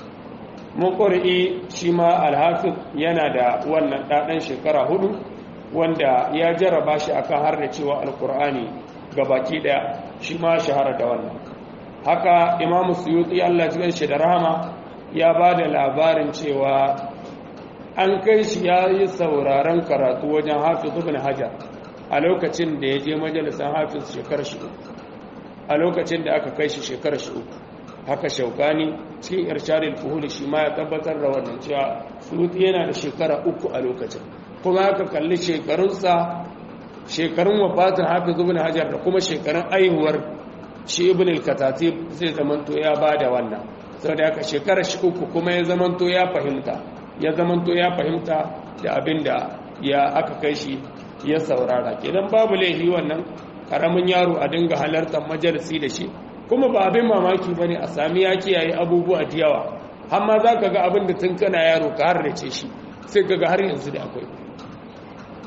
muqri shi ma alhafiz yana da wannan ɗaɗan shekara hudu wanda ya jarraba shi akan har da cewa alkur'ani baki ɗaya shi ma shahara da wannan haka imamu suyuti Allah cikin shi da rahama ya ba da labarin cewa an kai shi ya yi sauraron karatu wajen hafiz ibn hajar a lokacin da ya je majalisar hafiz shekarar shi a lokacin da aka kai shi shekarar shi haka shaukani cikin irshadul fuhul shi ma ya tabbatar da wannan cewa suruti yana da shekara uku a lokacin kuma aka kalli shekarunsa shekarun wafatin hafiz ibn hajar da kuma shekarun aihuwar shi ibn al-katatib zai zamanto ya bada wannan saboda haka shekarar shi uku kuma ya zamanto ya fahimta ya zamanto ya fahimta da abin da ya aka kai shi ya saurara kenan babu laifi wannan karamin yaro a dinga halartar majalisi da shi kuma ba abin mamaki ba ne a sami ya kiyaye abubuwa da yawa amma za ka ga abin da tun kana yaro ka har ce shi sai ka ga har yanzu da akwai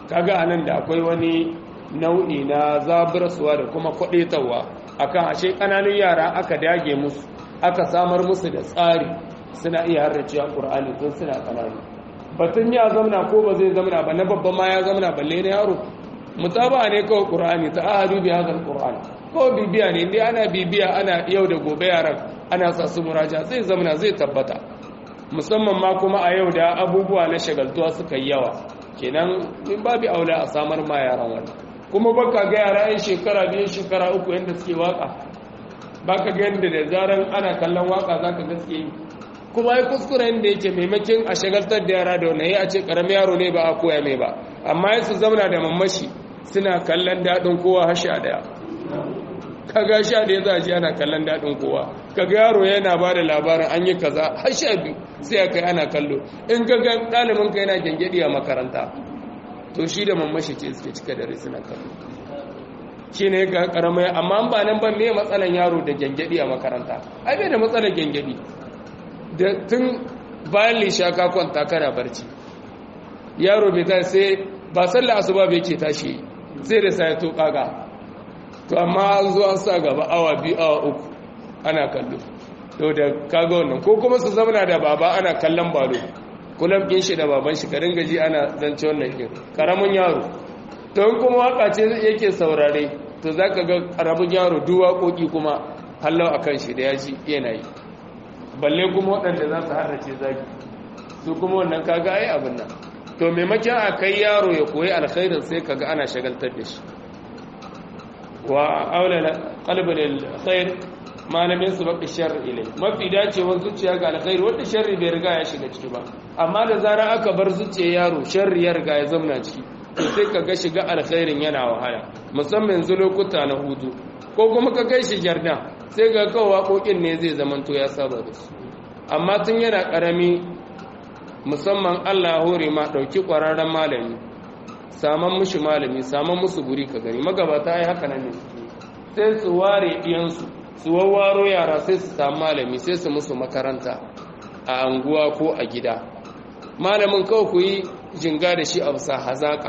kaga anan da akwai wani nau'i na zaburarsuwa da kuma kwaɗetarwa akan ashe ƙananun yara aka dage musu aka samar musu da tsari suna iya harracewa ƙur'ani tun suna ƙananu batun ya zamana ko ba zai zamana ba na babban ma ya zamana balle na yaro mutaba ne kawai ƙur'ani ta ahadu bi hadal ƙur'ani ko bibiya ne dai ana bibiya ana yau da gobe yaran ana sa su muraja zai zamana zai tabbata musamman ma kuma a yau da abubuwa na shagaltuwa suka yi yawa kenan in babu aula a samar ma yaran wannan kuma baka ga yara yan shekara biyu shekara uku yadda suke waka baka ga yadda da zaran ana kallon waka zaka ga suke yi kuma ai kuskuren da yake maimakin a shagaltar da yara da wannan a ce karamin yaro ne ba a koya mai ba amma yasu zauna da mamashi suna kallon daɗin kowa hasha daya kaga sha da ya za a ji ana kallon daɗin kowa kaga yaro yana ba da labarin an yi kaza har sha biyu sai a kai ana kallo in kaga ɗalibin ka yana gyangyaɗi a makaranta to shi da mamashi ce suke cika dare suna kallo shi ne ga karamai amma ba nan ba me matsalan yaro da gyangyaɗi a makaranta ai bai da matsalar gyangyaɗi da tun bayan lisha ka kwanta kana barci yaro bai ta sai ba sallah asuba bai ke tashi sai da sai to kaga to amma an zo an sa gaba awa biyu awa uku ana kallo to da kaga wannan ko kuma su zamana da baba ana kallon balo kullum kin shi da baban shi ka ringa ji ana zance wannan din karamin yaro to in kuma waka ce yake saurare to zaka ga karamin yaro duk waƙoƙi kuma hallau akan shi da ya ji yana yi balle kuma waɗanda za su harrace zaki su kuma wannan kaga ai abin nan to maimakon a kai yaro ya koyi alkhairin sai kaga ana shagaltar da shi wa aula qalbul alkhair malamin su baki sharri ilai mafi dacewar zuciya ga alkhairi wanda sharri bai riga ya shiga ciki ba amma da zarar aka bar zuciyar yaro sharri ya riga ya zamna ciki to sai kaga shiga alkhairin yana wahala musamman yanzu lokuta na hutu ko kuma ka kai shi jarda sai ga kawai waƙoƙin ne zai zamanto ya saba da su amma tun yana ƙarami musamman allah hore ma ɗauki ƙwararren malami saman mushi malami saman musu guri ka gani magabata ya haka nan ne sai su ware ɗiyansu su wawwaro yara sai su samu malami sai su musu makaranta a anguwa ko a gida malamin kawai ku yi jinga da shi a bisa hazaƙa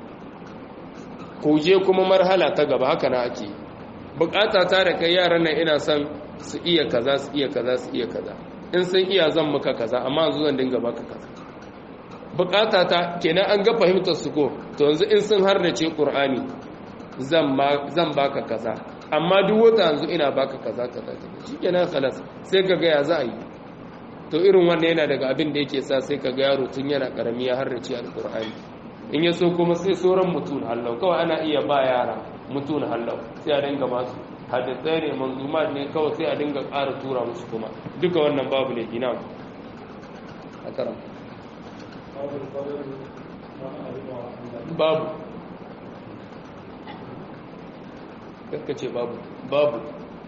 ku je kuma marhala ta gaba haka na ake bukata ta da kai yaran nan ina son su iya kaza su iya kaza su iya kaza in sun iya zan maka kaza amma yanzu zan dinga baka kaza bukata ta kenan an ga fahimtar su ko to yanzu in sun harnace qur'ani zan zan baka kaza amma duk wata yanzu ina baka kaza kaza shikenan khalas sai ka ga ya za a yi to irin wannan yana daga abin da yake sa sai ka ga yaro tun yana karami ya harnace alqur'ani in ya so kuma sai sauran mutun hallau kawai ana iya ba yara mutun hallau sai a dinga ba su hadisai ne manzumat ne kawai sai a dinga ƙara tura musu kuma duka wannan babu ne gina a karam babu ce babu babu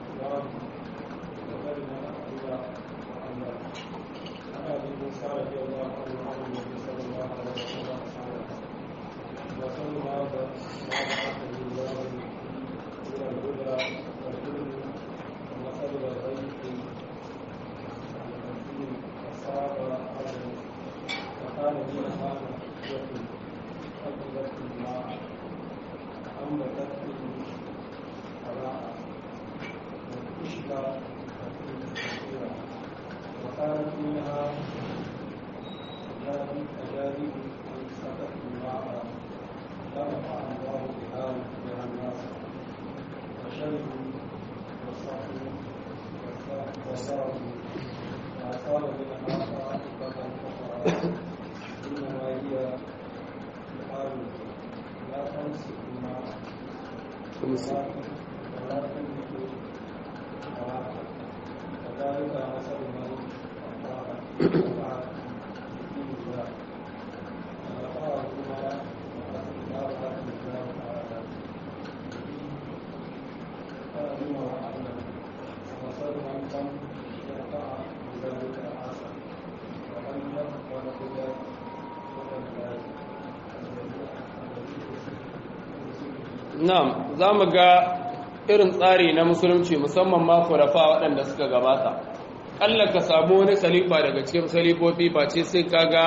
Na'am, za mu ga irin tsari na musulunci musamman ma kurafa waɗanda suka gabata. Allah ka samu wani khalifa daga cikin khalifofi ba ce sai kaga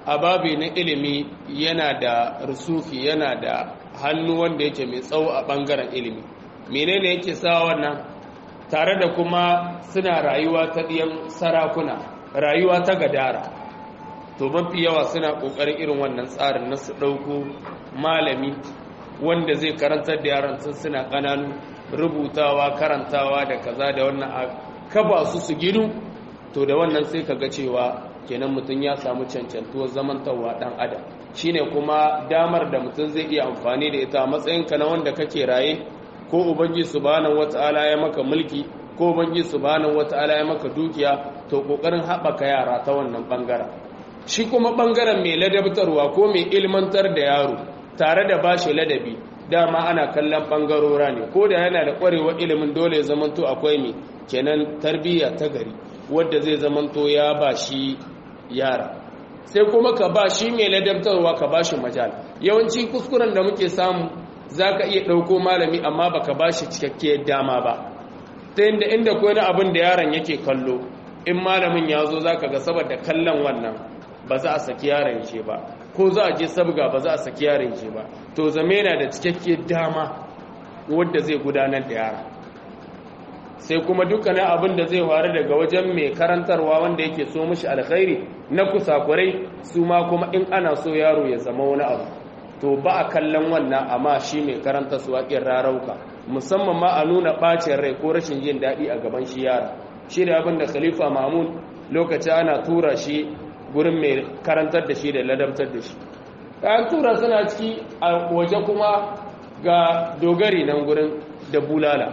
a babi na ilimi yana da rusufi yana da hannu wanda yake mai tsawo a ɓangaren ilimi menene yake sa wannan tare da kuma suna rayuwa ta ɗiyan sarakuna rayuwa ta gadara to mafi yawa suna ƙoƙarin irin wannan tsarin na su ɗauko malami wanda zai karantar da yaran sun suna ƙananu rubutawa karantawa da kaza da wannan a kaba su su gidu to da wannan sai ka ga cewa kenan mutum ya samu cancantuwar zamantarwa ɗan adam shine kuma damar da mutum zai iya amfani da ita a matsayinka na wanda kake raye ko ubangi subhanahu wata'ala ya maka mulki ko ubangi subhanahu wata'ala ya maka dukiya to kokarin haɓaka yara ta wannan bangaren shi kuma bangaren mai ladabtarwa ko mai ilmantar da yaro tare da bashi ladabi dama ana kallon bangarora ne ko da yana da ƙwarewar ilimin dole ya zamanto akwai mai kenan tarbiyya ta gari wadda zai zamanto ya ba shi yara sai kuma ka ba shi mai ladabtarwa ka ba shi majal yawanci kuskuren da muke samu za ka iya ɗauko malami amma ba ka ba shi cikakkiyar dama ba ta inda inda ko na abin da yaron yake kallo in malamin ya zo za ka ga saboda kallon wannan ba za a saki yaron shi ba ko za a je sabga ba za a saki yaron shi ba to zame yana da cikakkiyar dama wadda zai gudanar da yara sai kuma dukkanin abin da zai faru daga wajen mai karantarwa wanda yake so mishi alkhairi na kusakurai su ma kuma in ana so yaro ya zama wani abu to ba a kallon wannan amma shi mai karanta su waƙin rarauka musamman ma a nuna ɓacin rai ko rashin jin daɗi a gaban shi yara shi da abin da khalifa mahmud lokaci ana tura shi gurin mai karantar da shi da ladabtar da shi an tura suna ciki a waje kuma ga dogari nan gurin da bulala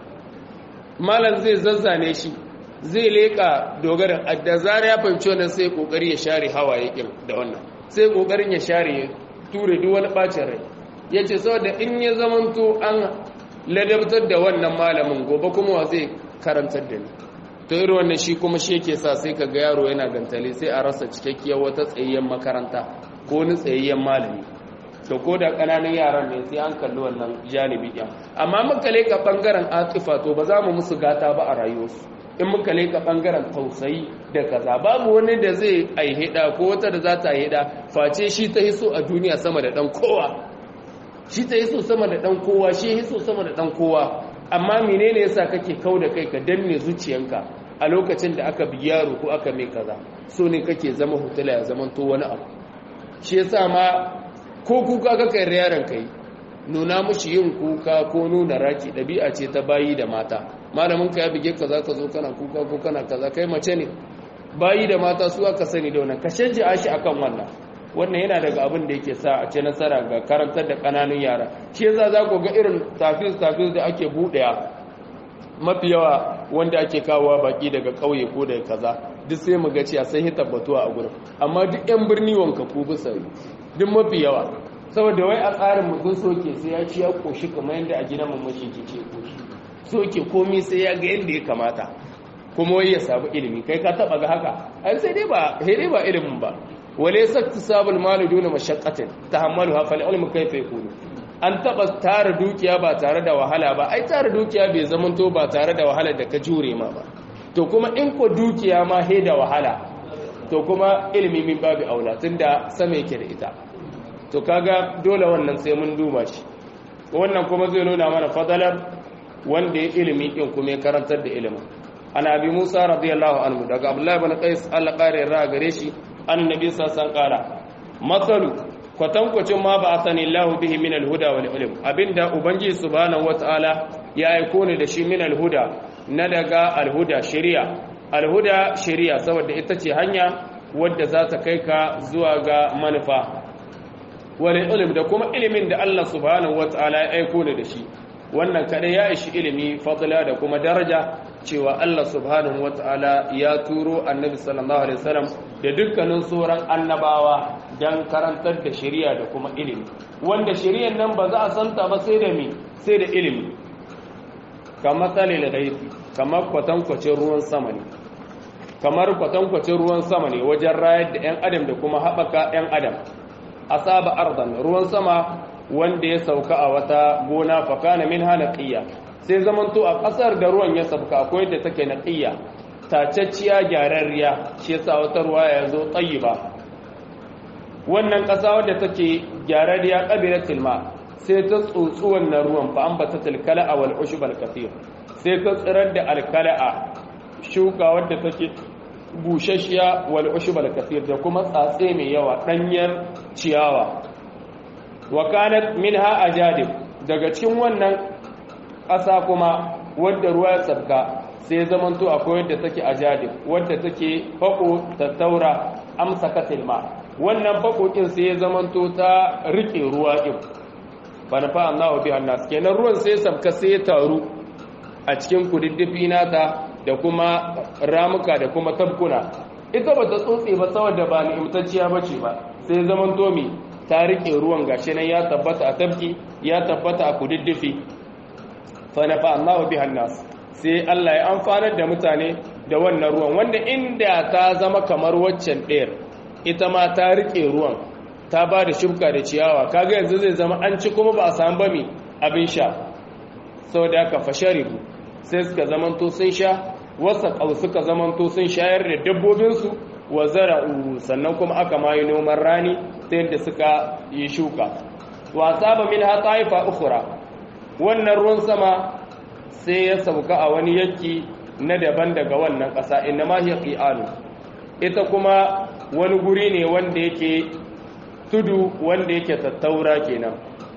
malam zai zazzane shi zai leƙa dogarin da zara ya fahimci wannan sai kokari ya share hawaye kin da wannan sai kokarin ya share ya ture duk wani bacin rai yace saboda in ya zamanto an ladabtar da wannan malamin gobe kuma wa zai karantar da ni to irin wannan shi kuma shi yake sa sai kaga yaro yana gantale sai a rasa cikakkiyar wata tsayayyen makaranta ko wani tsayayyen malami to ko da ƙananan yaran ne sai an kalli wannan janibi ɗin amma muka leka ɓangaren atifa to ba za mu musu gata ba a rayuwarsu in muka leka ɓangaren tausayi da kaza babu wani da zai aihida ko wata da za ta aihida face shi ta hiso a duniya sama da ɗan kowa shi ta hiso sama da ɗan kowa shi hiso sama da ɗan kowa amma menene yasa kake kau da kai ka danne zuciyanka a lokacin da aka bi yaro ko aka mai kaza so ne kake zama hutula ya zama to wani abu shi yasa ma ko kuka ka kai yaron kai nuna mushi yin kuka ko nuna raki ɗabi'a ce ta bayi da mata malamin ka ya bige ka za ka zo kana kuka ko kana kaza kai mace ne bayi da mata su aka sani da wannan ka shanje shi akan wannan wannan yana daga abin da yake sa a ce nasara ga karantar da ƙananun yara shi yasa za ku ga irin tafis tafis da ake buɗewa mafi yawa wanda ake kawowa baki daga ƙauye ko daga kaza duk sai mu ga cewa sai tabbatuwa a gurin amma duk yan birni wanka ku bisa duk mafi yawa saboda wai a tsarin mutum soke sai ya ci ya koshi kamar yadda a gidan mamashi ke ce koshi soke komi sai ya ga yadda ya kamata kuma wai ya samu ilimi kai ka taba ga haka ai sai dai ba sai dai ba ilimin ba wale saktu sabul malu duna mashaqqatin tahammaluha fal ilmu kayfa yakunu an taba tara dukiya ba tare da wahala ba ai tara dukiya bai zamanto ba tare da wahala da ka jure ma ba to kuma in ko dukiya ma he da wahala to kuma ilimi min babu aula tunda sama yake da ita to kaga dole wannan sai mun duba shi wannan kuma zai nuna mana fadalar wanda ya ilimi din kuma ya karantar da ilimin ana abi musa radiyallahu anhu daga abdullahi ibn qais Allah kare ra gare shi annabi sallallahu alaihi masalu kwatankwacin ma ba asani Allah bihi min alhuda wal ilm abinda ubangiji subhanahu wataala ya aiko ne da shi min alhuda na daga alhuda shari'a alhuda shari'a saboda ita ce hanya wadda za ta kai ka zuwa ga manufa wani ilim da kuma ilimin da Allah subhanahu wata'ala ya aiko ne da shi wannan kadai ya ishi ilimi fadla da kuma daraja cewa Allah subhanahu wata'ala ya turo annabi sallallahu alaihi wasallam da dukkanin sauran annabawa dan karantar da shari'a da kuma ilimi wanda shari'ar nan ba za a santa ba sai da mi sai da ilimi kamar salil ghaibi kamar kwatankwacin ruwan sama ne kamar kwatankwacin ruwan sama ne wajen rayar da 'yan adam da kuma haɓaka 'yan adam asaba ardan ruwan sama wanda ya sauka a wata gona fakana min hana ƙiyya sai zamanto a ƙasar da ruwan ya sauka akwai da take na ƙiyya tacacciya gyararriya shi yasa wata ruwa ya zo tsayi ba wannan ƙasa wadda take gyararriya ƙabilatul ma sai ta tsotsi wannan ruwan fa an bata tilkala'a wal ushbal kathir sai ta tsirar da alkala'a shuka wadda take bushashiya wal ushbal kathir da kuma tsatse mai yawa danyar ciyawa wa kanat minha ajadib daga cikin wannan ƙasa kuma wadda ruwa ya tsabka sai zamanto akwai wadda take ajadib wadda take fako tattaura amsa katilma wannan fakokin sai ya zamanto ta rike ruwa din bana fa Allahu bi annas kenan ruwan sai sabka sai ya taru a cikin kududdufi nata da kuma ramuka da kuma tabkuna ita bata tsotse ba saboda ba ni'imtacciya bace ba sai zaman tomi ta rike ruwan gashi nan ya tabbata a tabki ya tabbata a kududdufi fa na fa Allahu bi annas sai Allah ya amfanar da mutane da wannan ruwan wanda inda ta zama kamar waccan ɗayar ita ma ta rike ruwan ta ba da shubka da ciyawa kaga yanzu zai zama an ci kuma ba a samu ba mai abin sha sau da aka fasharibu sai suka zamanto sun sha wasa ƙau suka zamanto sun shayar da dabbobinsu wa zara'u sannan kuma aka mayi noman rani ta yadda suka yi shuka wasa ba min hata haifa ukura wannan ruwan sama sai ya sauka a wani yanki na daban daga wannan ƙasa inna ma hiya qi'anu ita kuma wani guri ne wanda yake tudu wanda yake tattaura kenan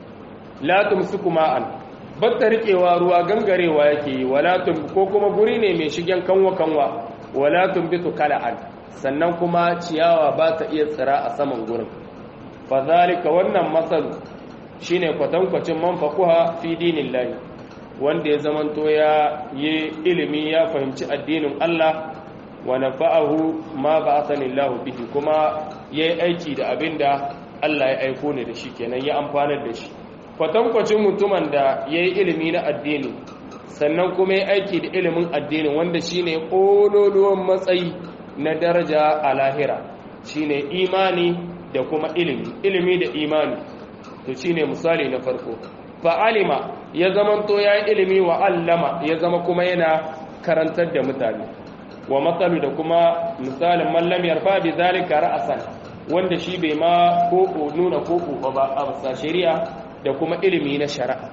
la tumsiku ma'an batta riƙewa ruwa gangarewa yake yi wala tum ko kuma guri ne mai shigen kanwa kanwa wala tumbitu kala'an sannan kuma ciyawa ba ta iya tsira a saman gurin fa zalika wannan masal shine kwatankwacin man faquha fi dinillahi wanda ya zamanto ya yi ilimi ya fahimci addinin Allah wa nafa'ahu ma ba'athani Allah bihi kuma yayi aiki da abinda Allah ya aiko ne da shi kenan ya amfanar da shi kwatankwacin mutumin da yayi ilimi na addini sannan kuma ya aiki da ilimin addini wanda shine kololuwan matsayi na daraja a lahira shine imani da kuma ilimi ilimi da imani to shine misali na farko fa'alima ya zamanto ya yi ilimi wa allama ya zama kuma yana karantar da mutane wa matsalu da kuma misalin mallam yarfa bi zalika ra'asan wanda shi bai ma koko nuna koko ba a bisa shari'a da kuma ilimi na shari'a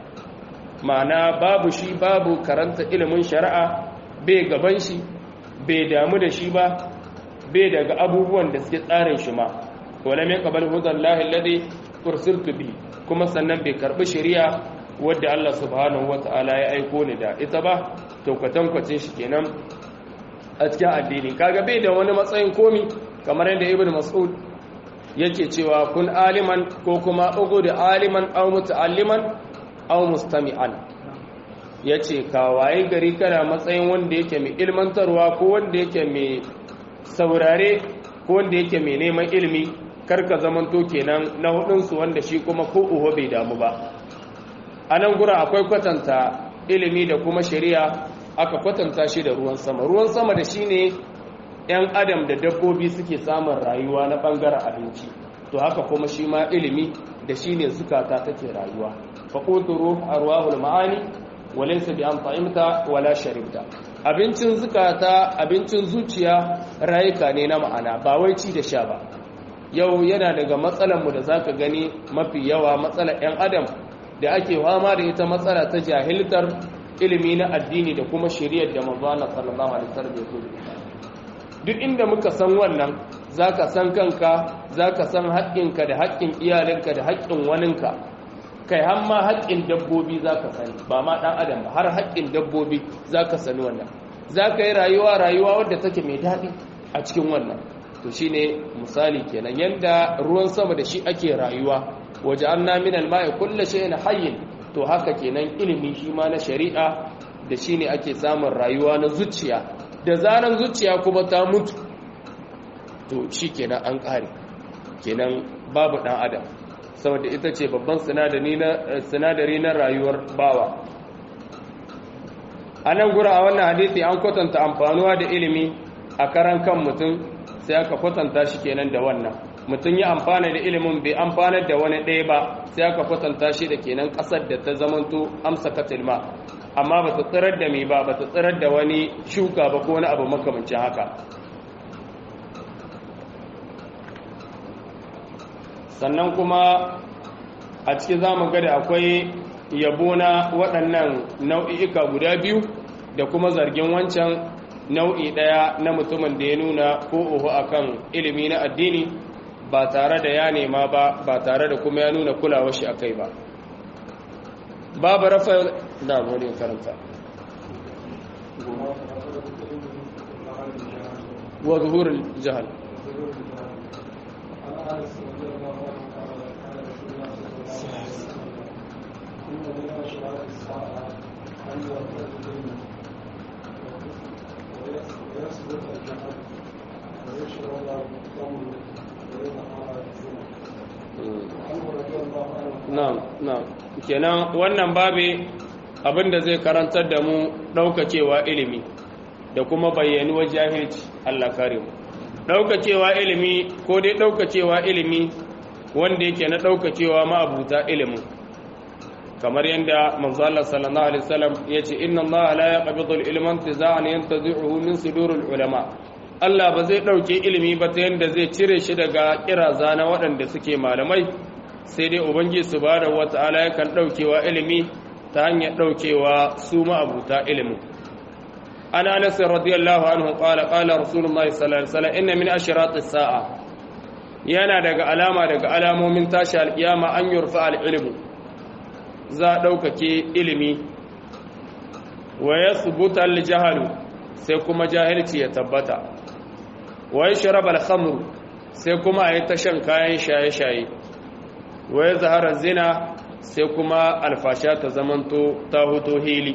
ma'ana babu shi babu karanta ilimin shari'a bai gaban shi bai damu da shi ba bai daga abubuwan da suke tsarin shi ma wala min qabal hudallahi alladhi ursiltu bi kuma sannan bai karbi shari'a wadda Allah subhanahu wata'ala ya aiko ni da ita ba to kwatankwacin shi kenan a cikin addini kaga bai da wani matsayin komi kamar yadda ibnu mas'ud yake cewa kun aliman ko kuma ugu da aliman aw muta'alliman aw mustami'an yace ka waye gari kana matsayin wanda yake mai ilmantarwa ko wanda yake mai saurare ko wanda yake mai neman ilimi karka zamanto kenan na hudunsu wanda shi kuma ko uho bai damu ba a nan gura akwai kwatanta ilimi da kuma shari'a aka kwatanta shi da ruwan sama ruwan sama da shi ne 'yan adam da dabbobi suke samun rayuwa na ɓangaren abinci to haka kuma shi ma ilimi da shi ne zukata take rayuwa faƙuturu a ruwahul ma'ani walinsa bi an fahimta wala sharibta abincin zukata abincin zuciya rayuka ne na ma'ana ba wai ci da sha ba yau yana daga matsalarmu da zaka gani mafi yawa matsalar 'yan adam da ake fama da ita matsala ta jahiltar ilimi na addini da kuma shari'ar da manzana sallallahu alaihi wasallam ya zo duk inda muka san wannan zaka san kanka zaka san haƙƙinka da haƙƙin iyalinka da haƙƙin waninka kai har ma haƙƙin dabbobi zaka sani ba ma dan adam ba har haƙƙin dabbobi zaka sani wannan zaka yi rayuwa rayuwa wadda take mai daɗi a cikin wannan to shine misali kenan yanda ruwan sama da shi ake rayuwa waje an naminal ma'i kulle shi na hayyin to haka kenan ilimi shi ma na shari'a da shi ne ake samun rayuwa na zuciya da zaran zuciya kuma ta mutu to shi kenan an ƙare kenan babu ɗan adam saboda ita ce babban sinadari na rayuwar bawa a nan gura a wannan hadithi an kwatanta amfanuwa da ilimi a karan kan mutum sai aka kwatanta shi kenan da wannan mutum ya amfana da ilimin bai amfanar da wani ɗaya ba sai aka kwatanta shi da kenan ƙasar da ta zamanto amsa katilma amma ba ta tsirar da mai ba ba ta tsirar da wani shuka ba ko wani abu makamancin haka sannan kuma a cikin zamu ga da akwai yabo na waɗannan nau'i'ika guda biyu da kuma zargin wancan nau'i ɗaya na mutumin da ya nuna ko uhu akan ilimi na addini ba tare da ya nema ba ba tare da kuma ya nuna kulawar shi akai ba babu rafa da wani karanta wa zuhurul jahal na'am na'am kenan wannan babe abinda zai karantar da mu daukacewa ilimi da kuma bayyanuwar jahilci Allah kare mu daukacewa ilimi ko dai daukacewa ilimi wanda yake na daukacewa ma'abuta ilimin kamar yadda manzo Allah sallallahu alaihi wasallam yace inna Allah la yaqbidu al-ilma intiza'an yantazi'uhu min suduril ulama Allah ba zai dauke ilimi ba ta yanda zai cire shi daga kiraza na waɗanda suke malamai sai dai ubangiji subhanahu wata'ala yakan daukewa ilimi ta hanyar daukewa su ma'abuta ilimin an anas radiyallahu anhu qala qala rasulullahi sallallahu alaihi wasallam inna min ashratis sa'a yana daga alama daga alamomin tashi alkiyama an yurfa al-ilmu za daukake ilimi wa yathbuta al-jahlu sai kuma jahilci ya tabbata wa yashrab al-khamr sai kuma ayi ta shan kayan shaye-shaye wa yazhara zina sai kuma alfasha ta zamanto ta hoto hili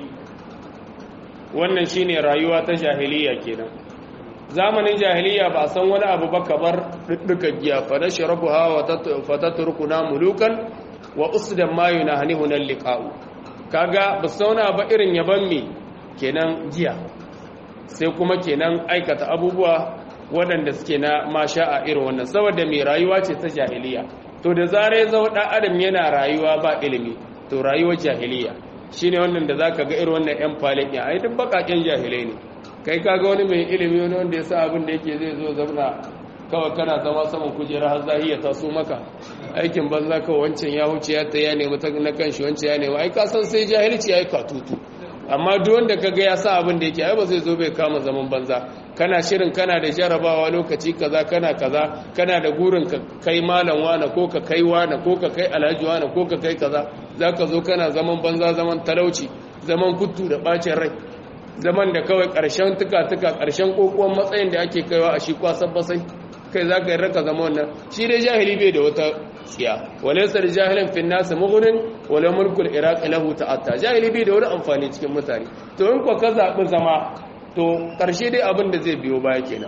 wannan shine rayuwa ta jahiliya kenan zamanin jahiliya ba san wani abu ba kamar dudduka giya fa nashrabuha wa fatatrukuna mulukan wa usdan ma yunahnihu liqa'u kaga ba sauna ba irin yaban me kenan giya sai kuma kenan aikata abubuwa waɗanda suke na masha a irin wannan saboda mai rayuwa ce ta jahiliya to da zarar ya zama ɗan adam yana rayuwa ba ilimi to rayuwar jahiliya shine wannan da zaka ga irin wannan yan falin ya ai duk bakaken jahilai ne kai kaga wani mai ilimi wani wanda ya sa abin da yake zai zo zauna kawai kana zama saman kujera har zahiya ta so maka aikin banza kawai wancan ya huce ya ta ya nemi ta na kanshi wancan ya nemi ai ka san sai jahilci ya yi katutu amma duk wanda kaga ya sa abin da yake ai ba zai zo bai kama zaman banza kana shirin kana da jarabawa lokaci kaza kana kaza kana da gurin ka kai malam wana ko ka kai wana ko ka kai alhaji wana ko ka kai kaza zaka zo kana zaman banza zaman talauci zaman kuttu da bacin rai zaman da kawai karshen tuka tuka karshen kokuwan matsayin da ake kaiwa a shi kwasan basai kai zaka yi raka zama wannan shi dai jahili bai da wata tsiya walaysa da jahilin fin nas mughnin wala mulkul iraq lahu ta'atta jahili bai da wani amfani cikin mutane to in ko ka zabi zama to ƙarshe dai abin da zai biyo baya kenan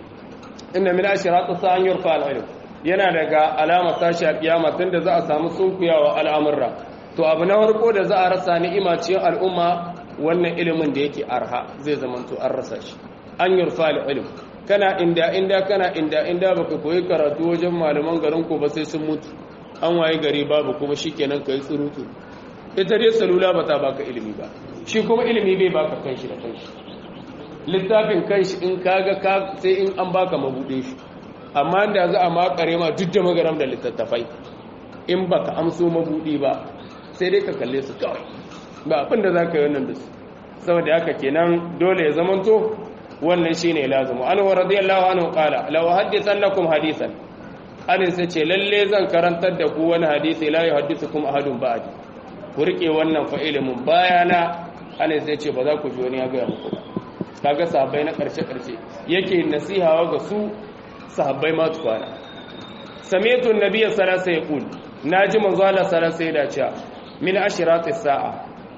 inda min ashiratu sa'an yurfa al-ilm yana daga alama tashi al-qiyama tunda za a samu sunkuyawa al'amurra to abu na farko da za a rasa ni'ima cikin al'umma wannan ilimin da yake arha zai zamanto an rasa shi an yurfa al-ilm kana inda inda kana inda inda baka koyi karatu wajen malaman garin ku ba sai sun mutu an waye gari babu kuma shikenan kai tsurutu ita dai salula ba ta baka ilimi ba shi kuma ilimi bai baka kanshi da kanshi littafin kanshi in kaga ka sai in an baka mabuɗe shi amma da za a makare ma duk da magaram da littattafai in baka amso mabuɗi ba sai dai ka kalle su kawai ba abin da za ka yi wannan da su saboda haka kenan dole ya zamanto wannan shine lazimu an wa radiyallahu anhu qala law hadithan lakum hadithan alin sai ce lalle zan karantar da ku wani hadisi la yuhaddithukum ahadun ba'di ku rike wannan fa ilimin bayana alin sai ce ba za ku ji wani ya ga muku ba kaga sahabbai na karshe-karshe yake nasihawa ga su sahabbai ma tukwana sami'tu an-nabiy sallallahu alaihi wasallam naji manzo Allah sallallahu alaihi wasallam cewa min ashirati sa'a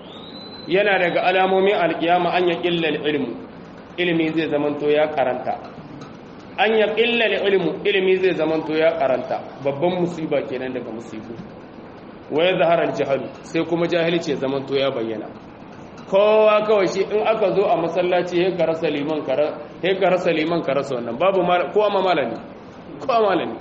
yana daga alamomin alkiyama an ya qilla ilmu ilmi zai zamanto ya karanta an ya qilla ilmu ilmi zai zamanto ya karanta babban musiba kenan daga musibu wa yadhhara al-jahl sai kuma jahilci zamanto ya bayyana kowa kawai shi in aka zo a masallaci ya ka rasa liman ka rasa liman ka rasa wannan babu kowa ma malami kowa malami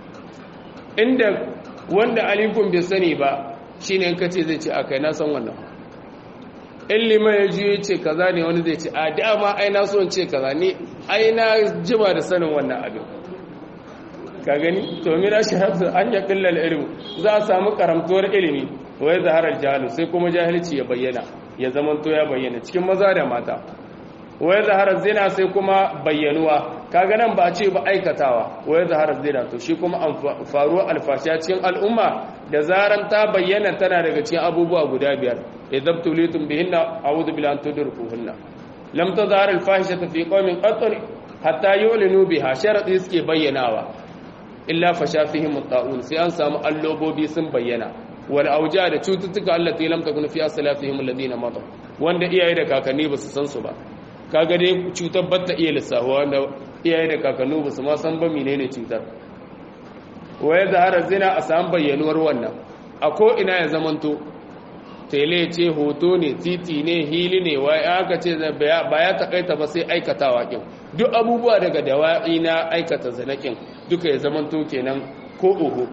inda wanda alifun bai sani ba shine in kace zai ce akai na san wannan in liman ya ji ce kaza ne wani zai ce a dama ai na so in ce kaza ne ai na jima da sanin wannan abin ka gani to mira shahadu an ya killal ilmu za a samu karamtuwar ilimi wai zaharar jahalu sai kuma jahilci ya bayyana ya zamanto ya bayyana cikin maza da mata wai zaharar zina sai kuma bayyanuwa kaga nan ba a ce ba aikatawa wai zaharar zina to shi kuma faruwa alfashiya cikin al'umma da zaran ta bayyana tana daga cikin abubuwa guda biyar idan tulitum bihinna a'udhu billahi an tudrikuhunna lam tazhar al-fahishatu fi qaumin qatl hatta yu'linu biha sharadi suke bayyanawa illa fasha fihim at-ta'un sai an samu allobobi sun bayyana wal auja da cututtuka allati lam takun fi aslafihim alladhina mata wanda iyaye da kakanni ba su san su ba kaga dai cutar batta iya lissahuwa wanda iyaye da kakanni ba su ma san ba menene cutar waye zahara zina a samu bayyanuwar wannan a ko ina ya zamanto tele ce hoto ne titi ne hili ne wai aka ce ba ya takaita ba sai aikatawa kin duk abubuwa daga dawa'i na aikata zanakin duka ya zamanto kenan ko oho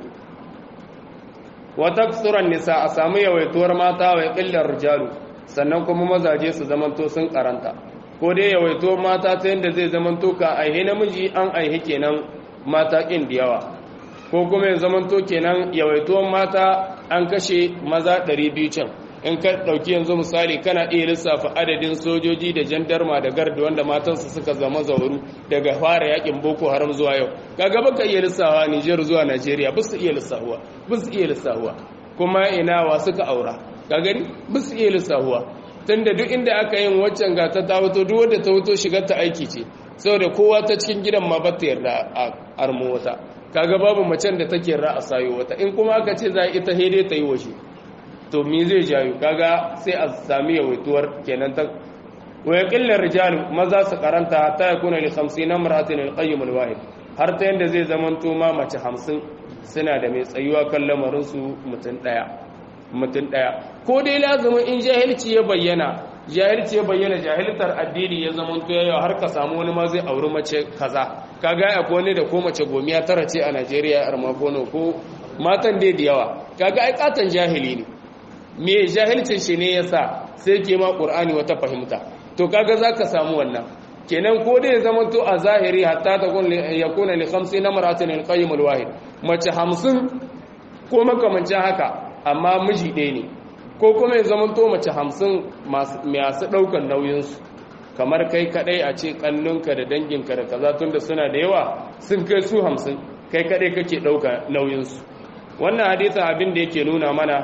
wata tsuran nisa a samu yawaituwar mata wa ƙillar rijalu sannan kuma mazaje su zamanto sun karanta ko dai yawaituwar mata ta yadda zai zamanto ka aihe namiji an aihe kenan mata ƙin da yawa ko kuma ya zamanto kenan yawaituwar mata an kashe maza 200 can in ka ɗauki yanzu misali kana iya lissafa adadin sojoji da jandarma da garda wanda matansu suka zama zauru daga fara yakin boko haram zuwa yau kaga baka iya lissawa Niger zuwa Najeriya ba su iya lissahuwa ba su iya lissahuwa kuma ina wa suka aura ka gani ba su iya lissahuwa tunda duk inda aka yin waccan ga ta tawato duk wanda ta wuto shigar ta aiki ce saboda kowa ta cikin gidan ma bata yarda a armo wata kaga babu macen da take yarda a sayo wata in kuma aka ce za ita hede ta yi washe to me zai jayo kaga sai a sami yawaituwar kenan ta wa yaqillu rijal maza su karanta ta yakuna li 50 imra'atin al-qayyim al-wahid har ta yanda zai zamanto ma mace 50 suna da mai tsayuwa kan lamarin su mutun daya mutun daya ko dai lazumin in jahilci ya bayyana jahilci ya bayyana jahiltar addini ya zamanto yayi har ka samu wani ma zai auri mace kaza kaga akwai wani da ko mace gomiya tara ce a Najeriya armakono ko matan dai da yawa kaga ai katan jahili ne me jahilcin shi ne yasa sai ke ma qur'ani wata fahimta to kaga zaka samu wannan kenan ko dai zaman to a zahiri hatta ta kun yakuna li 50 namratin al-qayyim al-wahid mace 50 ko makamancin haka amma miji ɗaya ne ko kuma ya zaman to mace 50 masu ɗaukar nauyin su kamar kai kadai a ce kannunka da danginka da kaza tunda suna da yawa sun kai su 50 kai kadai kake ɗauka nauyin su wannan hadisin abin da yake nuna mana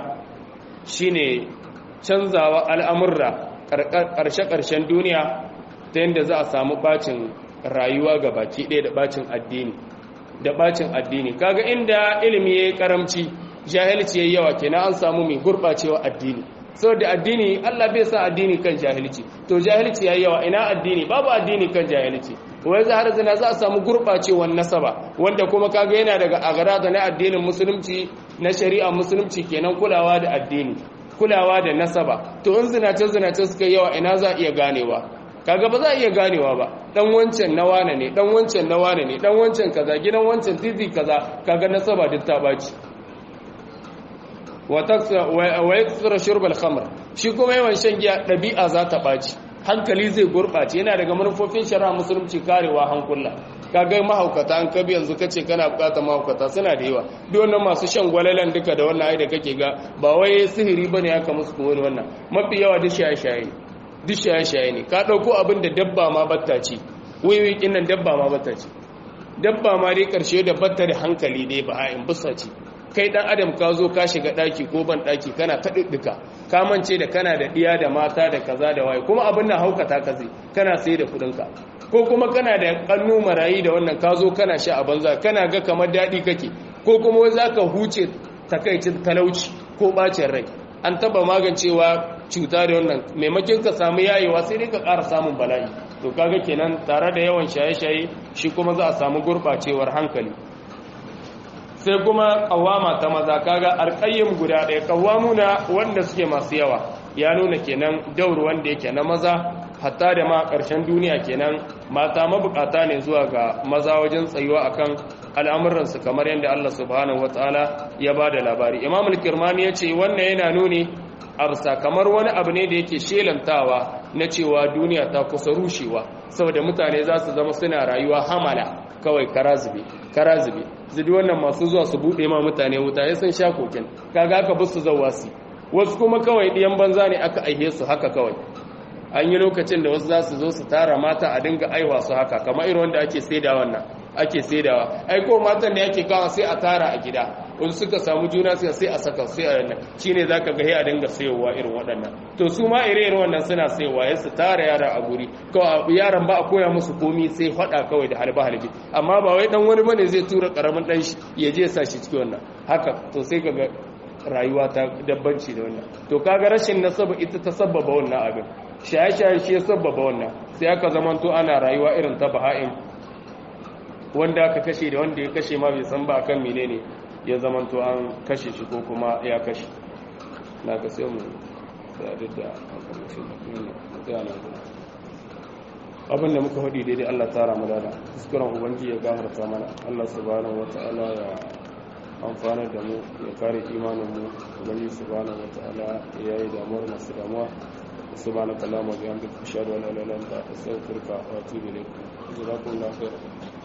shine canzawa al'amurra ƙarshe-ƙarshen duniya ta yadda za a samu bacin rayuwa ga baki ɗaya da bacin addini da bacin addini kaga inda ilimi ya yi ƙaramci jahilci ya yi yawa kenan an samu mai gurɓacewa addini saboda addini allah bai sa addini kan jahilci to jahilci ya yi yawa ina addini babu addini kan jahilci wai za har zina za a samu gurɓacewar nasaba wanda kuma kaga yana daga agara na addinin musulunci na shari'a musulunci kenan kulawa da addini kulawa da nasaba to in zinace zinace suka yawa ina za iya ganewa kaga ba za iya ganewa ba dan wancan na wane ne dan wancan na wane ne dan wancan kaza gidan wancan titi kaza kaga nasaba duk ta baci wa taksa wa yaksura shurbal khamr shi kuma yawan shan giya dabi'a za ta baci hankali zai gurbace yana daga manufofin shari'a musulunci karewa hankula kaga mahaukata an kabi yanzu kace kana bukata mahaukata suna da yawa duk wannan masu shan gwalalan duka da wannan ai da kake ga ba wai sihiri bane aka musu ko wani wannan mafi yawa duk shaye-shaye ne duk shaye-shaye ne ka dauko abin da dabba ma batta ce wiwi kin nan dabba ma batta ce dabba ma dai karshe da batta da hankali dai ba a in busa ce kai dan adam ka zo ka shiga daki ko ban daki kana ta diddika ka mance da kana da diya da mata da kaza da waye kuma abin nan haukata ka zai kana sai da kudin ka ko kuma kana da kannu marayi da wannan ka zo kana sha a banza kana ga kamar dadi kake ko kuma wai zaka huce takaicin talauci ko bacin rai an taba magancewa cuta da wannan maimakon ka samu yayewa sai dai ka ƙara samun bala'i to kaga kenan tare da yawan shaye-shaye shi kuma za a samu gurɓacewar hankali sai kuma kawama ta maza kaga alƙayyim guda ɗaya kawamuna wanda suke masu yawa ya nuna kenan daur wanda yake na maza hatta da ma ƙarshen duniya kenan mata mabukata ne zuwa ga maza wajen tsayuwa akan al'amuransu kamar yadda Allah subhanahu wataala ya ba da labari imam al-kirmani ya ce wannan yana nuni arsa kamar wani abu ne da yake shelantawa na cewa duniya ta kusa rushewa saboda mutane za su zama suna rayuwa hamala kawai karazube karazube su di wannan masu zuwa su buɗe ma mutane wuta ya sun sha kokin kaga aka bi su zauwa su wasu kuma kawai ɗiyan banza ne aka aihe su haka kawai an yi lokacin da wasu za su zo su tara mata a dinga aiwa su haka kamar irin wanda ake saida wannan ake saidawa ai ko matan da yake kawo sai a tara a gida wani suka samu juna sai sai a saka sai a wannan shine zaka ga a dinga sayowa irin waɗannan to su ma ire irin wannan suna sayowa ya su tara yara a guri kawai yaran ba a koya musu komi sai faɗa kawai da halba halbi amma ba wai dan wani bane zai tura karamin dan shi ya je sa shi cikin wannan haka to sai kaga rayuwa ta dabbanci da wannan to kaga rashin nasaba ita ta sabbaba wannan abin shaye-shaye shi ya sabbaba wannan sai aka zamanto ana rayuwa irin ta baha'in wanda aka kashe da wanda ya kashe ma bai san ba akan menene ya zamanto an kashe shi ko kuma ya kashe na ka sai mu sadu da abin da muka faɗi daidai Allah tara mu dada kuskuren ubangi ya gafarta mana Allah subhanahu wata'ala ya amfana da mu ya kare imanin mu ubangi subhanahu wata'ala ya yi damuwar masu damuwa subhanaka allahumma wa bihamdika ashhadu an la ilaha illa anta astaghfiruka wa atubu ilayk jazakumullahu khairan